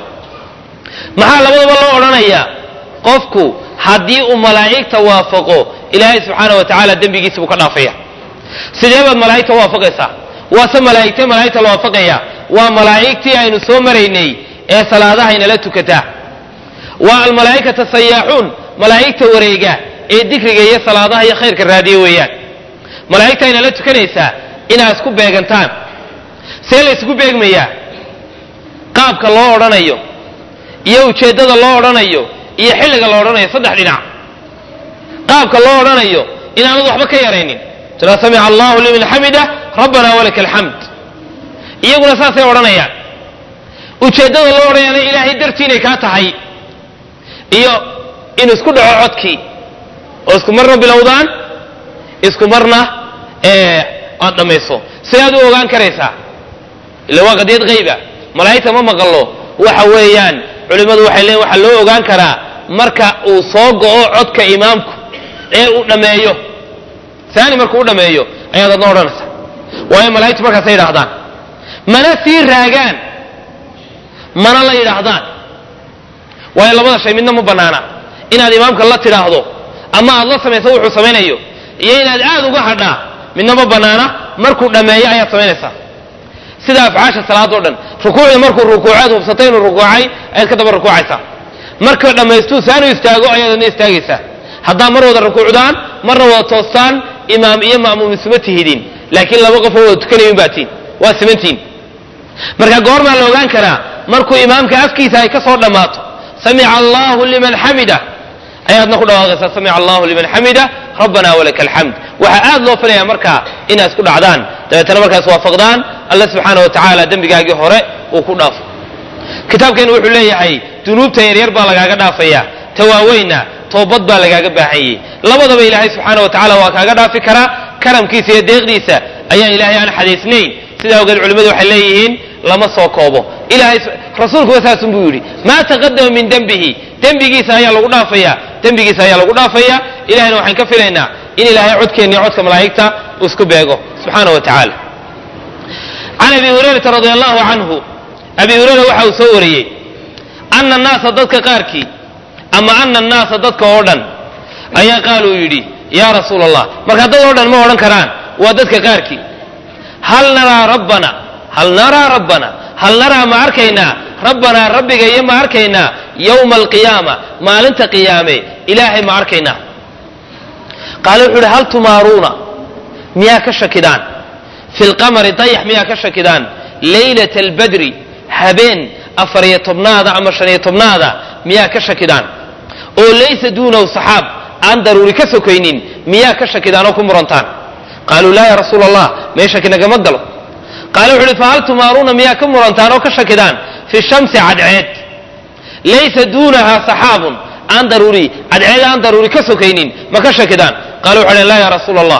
maxaa labadaba loo odhanayaa qofku haddii uu malaa'igta waafaqo ilaahay subxaana wa tacaala dembigiisa buu ka dhaafaya sidee baad malaa'igta waafaqaysaa waase malaa'igtee malaa'igta la waafaqaya waa malaa'igtii aynu soo maraynay ee salaadaha inala tukataa waa almalaa'ikata sayaaxuun malaa'igta wareega ee dikriga iyo salaadaha iyo khayrka raadiya weeyaan malaa'igta inala tukanaysaa inaad isku beegantaan see la ysku beegmayaa qaabka loo odhanayo iyo ujeeddada loo odhanayo iyo xilliga la odhanayo saddex dhinac qaabka loo odhanayo inaanad waxba ka yaraynin tiraa samica allahu liman xamida rabbana walaka alxamd iyaguna saasay odhanayaan ujeeddada loo odhanayana ilaahay dartii inay kaa tahay iyo in isku dhaco codkii oo isku marna bilowdaan isku marna aad dhammayso sidaad u ogaan karaysaa ila waa qadiyad hayba malaa'igta ma maqallo waxa weeyaan culimmadu waxay leeyiin waxaa loo ogaan karaa marka uu soo go'o codka imaamku ee uu dhammeeyo saani markuu u dhammeeyo ayaad adna odhanaysaa waayo malaa'igtu markaasay yidhaahdaan mana sii raagaan mana la yidhaahdaan waayo labada shay midna ma bannaana inaad imaamka la tidhaahdo ama aad la samayso wuxuu samaynayo iyo inaad aad uga hadhaa midna ma bannaana markuu dhammeeyo ayaad samaynaysaa sida afcaasha salaadoo dhan rukuucda markuu rukuucaad hubsatay inuu rukuucay ayaad ka daba rukuucaysaa marka dhammaystuu saanu istaago ayaad adna istaagaysaa haddaa mar wada rukuucdaan marna wada toostaan imaam iyo ma'muum isuma tihidin laakiin laba qofoo wada tukanayin baatiin waa simantiin marka goormaa la ogaan karaa markuu imaamka afkiisa ay ka soo dhammaato samica allahu liman xamida ayaadna ku dhawaaqaysaa samica allahu liman xamida rabbana walaka alxamd waxaa aad loo filayaa markaa inaad isku dhacdaan dabeetana markaas waafaqdaan alla subxaana wa tacaala dembigaagii hore uu ku dhaafo kitaabkeenu wuxuu leeyahay dunuubta yaryar baa lagaaga dhaafaya tawaaweynna toobad baa lagaaga baahanyey labadaba ilaahay subxaana wa tacala waa kaaga dhaafi karaa karamkiisa iyo deeqdiisa ayaa ilaahay aan xadaysnayn sidaa ogeed culimmadu waxay leeyihiin lama soo koobo ilahay rasuulkuwa saasun buu yidhi maa taqadama min dembihi dembigiisa ayaa lagu dhaafaya dembigiisa ayaa lagu dhaafaya ilahayna waxaan ka filaynaa in ilaahay codkeenna iyo codka malaa'igta uu isku beego subxaana wa tacaala can abi hurayrata radi allahu canhu abi hurayra waxa uu soo wariyey ana annaasa dadka qaarkii ama ana annaasa dadka oo dhan ayaa qaaluu yidhi yaa rasuul allah marka dad oo dhan ma odhan karaan waa dadka qaarkii hal naraa rabbana hal naraa rabbana hal naraa ma arkaynaa rabbanaa rabbiga iyo ma arkaynaa yowma alqiyaama maalinta qiyaame ilaahay ma arkaynaa qaale wuxuu uhi hal tumaaruuna miyaa ka shakidaan fi lqamari dayax miyaa ka shakidaan laylata albadri habeen afariyo tobnaada ama shaniyo tobnaada miyaa ka shakidaan oo laysa duunahu saxaab aan daruuri ka sokaynin miyaa ka shakidaan oo ku murantaan qaaluu laa ya rasuula allah mee shaki nagama galo qaale wuxu uhi fahal tumaaruuna miyaa ka murantaan oo ka shakidaan fi shamsi cadceed laysa duunaha saxaabun aan daruuri cadceed aan daruuri ka sokaynin ma ka shakidaan qaale wuxu uhi laa ya rasuula allah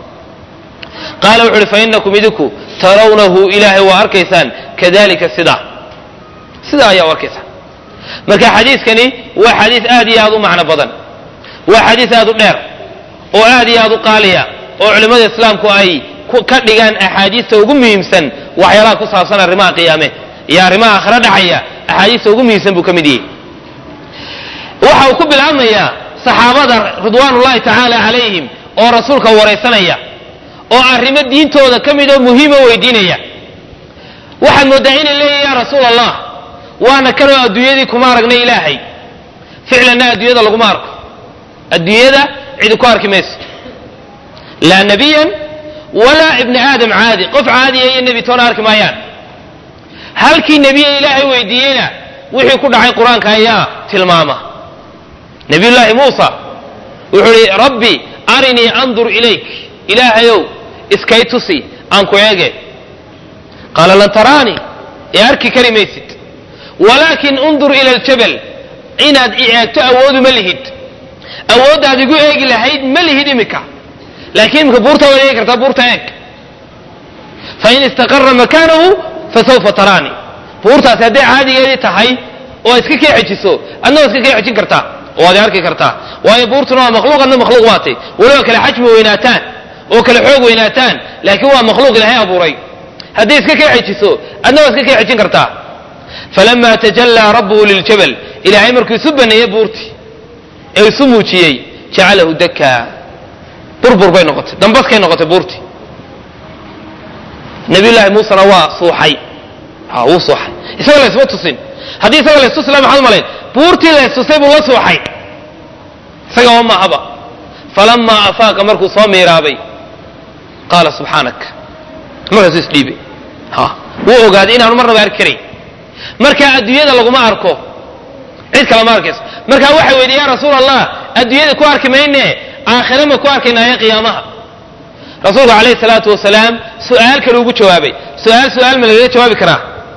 qaale wuxu uhi fa inakum idinku tarawnahu ilaahay waa arkaysaan kadalika sidaa sidaa ayaa u arkaysaan marka xadiiskani waa xadiis aad iyo aad u macno badan waa xadiis aad u dheer oo aad iyo aad u qaaliya oo culimmada islaamku ay ka dhigaan axaadiista ugu muhiimsan waxyaalaha ku saabsan arrimaha qiyaame iyo arrimaha aakhiro dhacaya axaadiista ugu muhiimsan buu ka mid yahay waxa uu ku bilaabmayaa saxaabada ridwaanullahi tacaala calayhim oo rasuulka waraysanaya oo arrimo diintooda ka mid oo muhiima weydiinaya waxaad mooddaa inay leeyihin yaa rasuul allah waana kanoo adduunyadii kuma aragnay ilaahay ficlanna adduunyada laguma arko adduunyada cidi ku arki mayso laa nebiyan walaa ibni aadam caadi qof caadiya iyo nebi toona arki maayaan halkii nebiya ilaahay weydiiyeyna wixii ku dhacay qur-aanka ayaa tilmaama nabiyullaahi muusa wuxuu ihi rabbi arinii andur ilayk ilaahayow iskay tusi aan ku eege qaala lan taraanii ee arki kari maysid walaakin undur ila aljabal inaad i eegto awoodu ma lihid awooddaad igu eegi lahayd ma lihid imika laakiin imika buurta waad eegi kartaa buurta eeg fain istaqara makaanahu fasawfa taraanii buurtaasi hadday caadigeedii tahay oo iska kee xejiso adna waa iska kee xejin kartaa oo waad arki kartaa waayo buurtuna waa makhluuq adna makhluuq baatay weliba kale xajmi weynaataan oo kale xoog weynaataan laakiin waa makhluuq ilaahay abuuray hadday iska kee xejiso adna waa iska kee xejin kartaa falama tajallaa rabbuhu liljabal ilaahay markuu isu baneeyey buurtii ee isu muujiyey jacalahu dakaa burbur bay noqotay dambaskay noqotay buurtii nabiyullaahi muusena waa suuxay wuu suuxay isaga laysma tusin haddii isaga laystus la maxaad malayn buurtii laystusay buu la suuxay isaga oo maahaba falamaa afaaqa markuu soo miiraabay qaala subxaanak markaasuu isdhiibay wuu ogaaday inaanu marnaba arki karayn marka adduunyada laguma arko cid kale ma arkayso marka waxay weydiye ya rasuul allah adduunyada ku arki mayne aakhira ma ku arkaynaayo qiyaamaha rasuulku calayhi salaatu wasalaam su'aal kale ugu jawaabay su'aal su'aal ma lagaga jawaabi karaa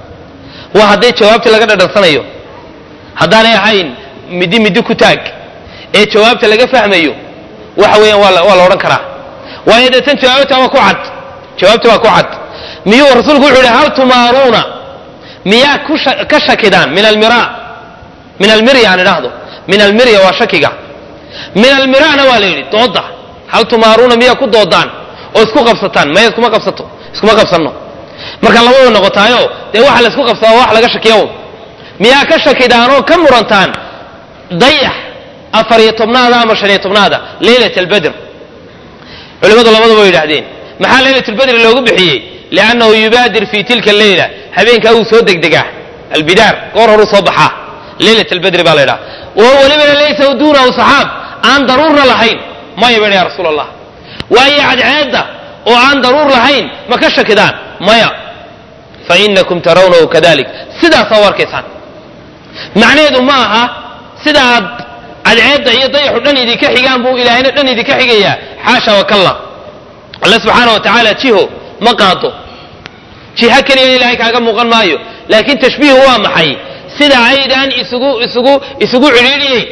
waa hadday jawaabta laga dhadhansanayo haddaanay ahayn midi midi ku taag ee jawaabta laga fahmayo waxa weeyaan waa waa la odhan karaa waayo deetan jawaabta waa ku cad jawaabta waa ku cad miyuu rasuulku wuxuu yihi hal tumaaruuna miyaa ka shakidaan min almira min almirya aan idhaahdo min almirya waa shakiga min almirana waa la yidhi dooda hal tumaaruuna miyaa ku doodaan oo isku qabsataan maya iskuma qabsato iskuma qabsanno marka labada noqotaayo dee waxa la isku qabsadaa wax laga shakiya miyaa ka shakidaan oo ka murantaan dayax afar iyo tobnaada ama shan iyo tobnaada leylat albadr culimadu labadaba way yidhahdeen maxaa leylat albadri loogu bixiyey liannahu yubaadir fi tilka leyla habeenkaa wuu soo degdegaa albidaar goor horuu soo baxaa leylat albadri baa la ydhaha oo welibana laysa duunahu saxaab aan daruurna lahayn maya ba ya rasuul allah waayo cadceedda oo aan daruur lahayn ma ka shakidaan maya fainakum tarawnahu kadalik sidaasaa u arkaysaan macnaheedu ma aha sida aad cadceedda iyo dayaxu dhan idinka xigaan buu ilaahayna dhan idinka xigayaa xaasha wakalla alle subxaana wa tacaala jiho ma qaado jiha keliya ilaahay kaaga muuqan maayo laakiin tashbiihu waa maxay sida aydaan isugu isugu isugu cidhiidhiyeyn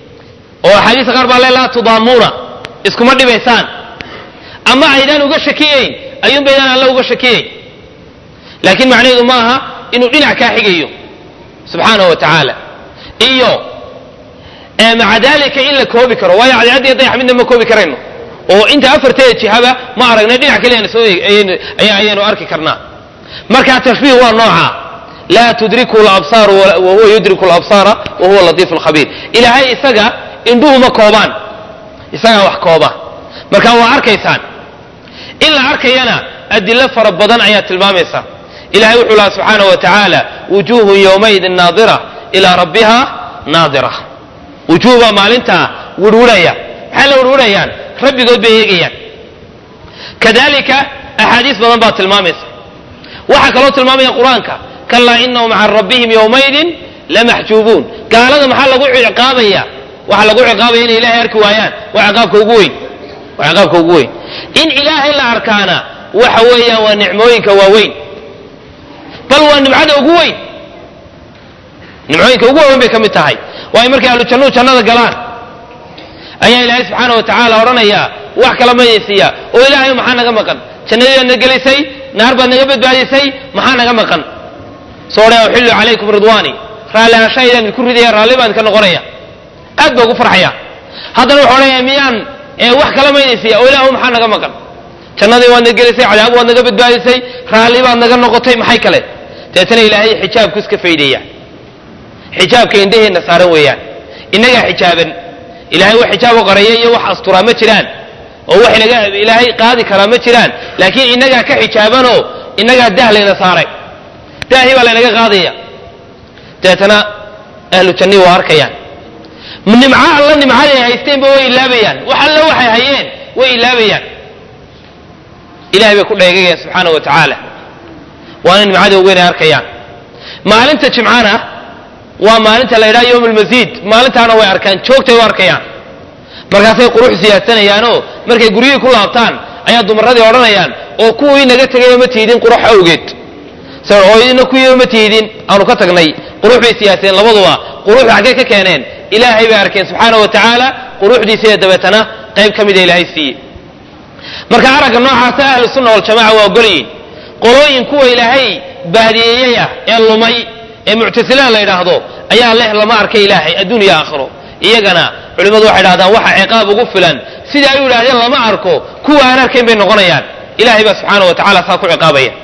oo axaadiista qaar baa le laa tudaamuuna iskuma dhibaysaan ama aydaan uga shakiyeyn ayuunbaydaan alla uga shakiyeyn laakiin macnaheedu ma aha inuu dhinac kaa xigayo subxaanahu wa tacaala iyo maca dalika in la koobi karo waayo cadceedda iyo dayax midna ma koobi karayno oo inta afarteeda jihaba ma aragnay dhinac kaliya soo ayaynu arki karnaa marka tashbiih waa nooca laa tudriku labsaar wahuwa yudriku labsaara wahuwa latiifu lkhabiir ilaahay isaga indhuhu ma koobaan isagaa wax kooba marka waa arkaysaan in la arkayana adilo fara badan ayaa tilmaamaysa ilahay wuxuu laha subxaanaه wa tacaala wujuuhun yowmaidin naadira ilaa rabbiha naadira wujuuh baa maalintaa wirwirhaya maxay la wirwirhayaan rabbigood bay eegayaan kadalika axaadiis badan baa tilmaamaysa waxaa kaloo tilmaamaya qur-aanka kalaa inahum can rabbihim yowmaidin lamaxjuubuun gaalada maxaa lagu ciqaabaya waxaa lagu ciqaabaya inay ilahay arki waayaan waa ciqaabka ugu weyn waa ciqaabka ugu weyn in ilaahay la arkaana waxa weeyaan waa nicmooyinka waaweyn bal waa nimcada ugu weyn nimcooyinka ugu waaweyn bay ka mid tahay waayo markay ahlu jannuhu jannada galaan ayaa ilaahay subxaana wa tacaala odhanayaa wax kala mayaysiiya oo ilaahay maxaa naga maqan jannadii baad na gelisay naar baad naga badbaadisay maxaa naga maqan soo odhaya uxillu calaykum ridwaani raalli ahaanshahaydaan idinku ridaya raalli baan idinka noqonaya aad baa ugu farxaya haddana wuxuu odhanaya miyaan wax kala maynaysiiya oo ilaahu maxaa naga maqan jannadii waad naga gelisay cadaab waad naga badbaadisay raalli baad naga noqotay maxay kale deetana ilaahay xijaabku iska faydaya xijaabka indhaheenna saaran weeyaan innagaa xijaaban ilahay wax xijaabo qaraya iyo wax asturaa ma jiraan oo wax inaga ilaahay qaadi karaa ma jiraan laakiin innagaa ka xijaabanoo innagaa dah layna saaray daahii baa laynaga qaadaya deetana ahlu jannii waa arkayaan nimco alla nimcaday haysteenba way ilaabayaan wax alla waxay hayeen way ilaabayaan ilahay bay ku dheegayaan subxaana wa tacaala waana nimcada ogeynay arkayaan maalinta jimcana waa maalinta la yidhaha yowm almasiid maalintaana way arkaan joogtay u arkayaan markaasay qurux siyaasanayaanoo markay guryihii ku laabtaan ayaa dumaradii odhanayaan oo kuwii naga tegayba ma tiidin qurux awgeed oo idina kuwiiba ma tiidin aanu ka tagnay qurux bay siyaaseen labaduba quruxda xaggee ka keeneen ilaahay bay arkeen subxaana wa tacaala quruxdiisaiyo dabeetana qayb ka mida ilaahay siiye marka aragga noocaasa ahlu sunna waljamaca waa ogolyihin qolooyin kuwa ilaahay baadiyeeyaya ee lumay ee muctasilada la yidhaahdo ayaa leh lama arka ilaahay adduun iyo aakhiro iyagana culimmadu waxay dhahdaan waxa ciqaab ugu filan sida ay u yidhahdeen lama arko kuwa aan arkayn bay noqonayaan ilahay baa subxaana wa tacala saa ku ciqaabaya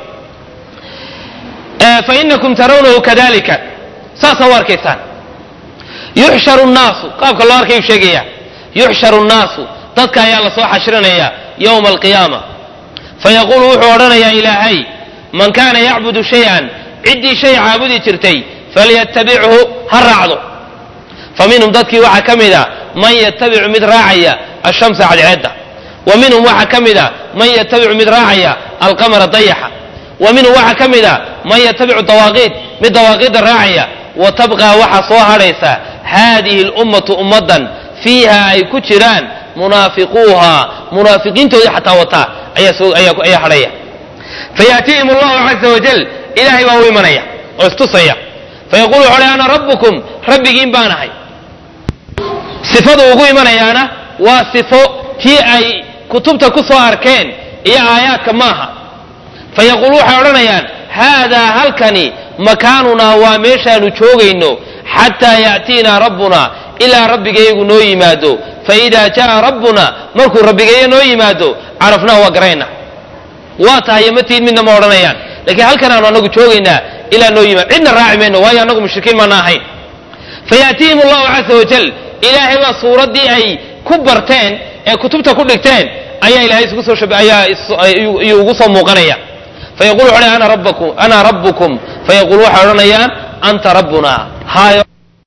fainakum tarawnahu kadalika saasaa u arkaysaan yuxsharu nnaasu qaabka loo arkayu sheegaya yuxsharu nnaasu dadka ayaa lasoo xashrinaya yowma alqiyaama fayaquulu wuxuu odhanayaa ilaahay man kaana yacbudu shay-an ciddii shay caabudi jirtay falyatabichu ha raacdo fa minhum dadkii waxaa ka mida man yatabicu mid raacaya ashamsa cadceedda wa minhum waxaa ka mida man yatabicu mid raacaya alqamara dayaxa wa minhum waxaa ka mida man yatabicu dawaaqiid mid dawaaqiidda raacaya wa tabqaa waxaa soo hadhaysa haadihi lummatu ummaddan fiiha ay ku jiraan munaafiquuha munaafiqiintoodii xataa wataa ayaa hadhaya fayaatiihim allahu caza wajal ilaahay baa u imanaya oo istusaya fayaqulu wuxu uhi ana rabbukum rabbigiin baan ahay sifadu ugu imanayaana waa sifo tii ay kutubta ku soo arkeen iyo aayaadka maaha fayaqulu waxay odhanayaan haadaa halkani makaanunaa waa meeshaanu joogayno xataa ya'tiinaa rabbuna ilaa rabbigayagu noo yimaado faidaa jaa rabbuna markuu rabbigeeya noo yimaado carafnahu waa garayna waa tahay matiid midna ma odhanayaan lakiin halkan aanu anagu joogaynaa ilaa noo yimaado cidna raaci mayno waayo annagu mushrikiin maana ahayn fayaatiihim allahu caza wajal ilaahay baa suuraddii ay ku barteen ee kutubta ku dhigteen ayaa ilahay isugu soo shab ayaa iyuu ugu soo muuqanaya fayaqulu wuxu ana rabbakum ana rabbukum fayaqulu waxay odhanayaan anta rabbuna haayo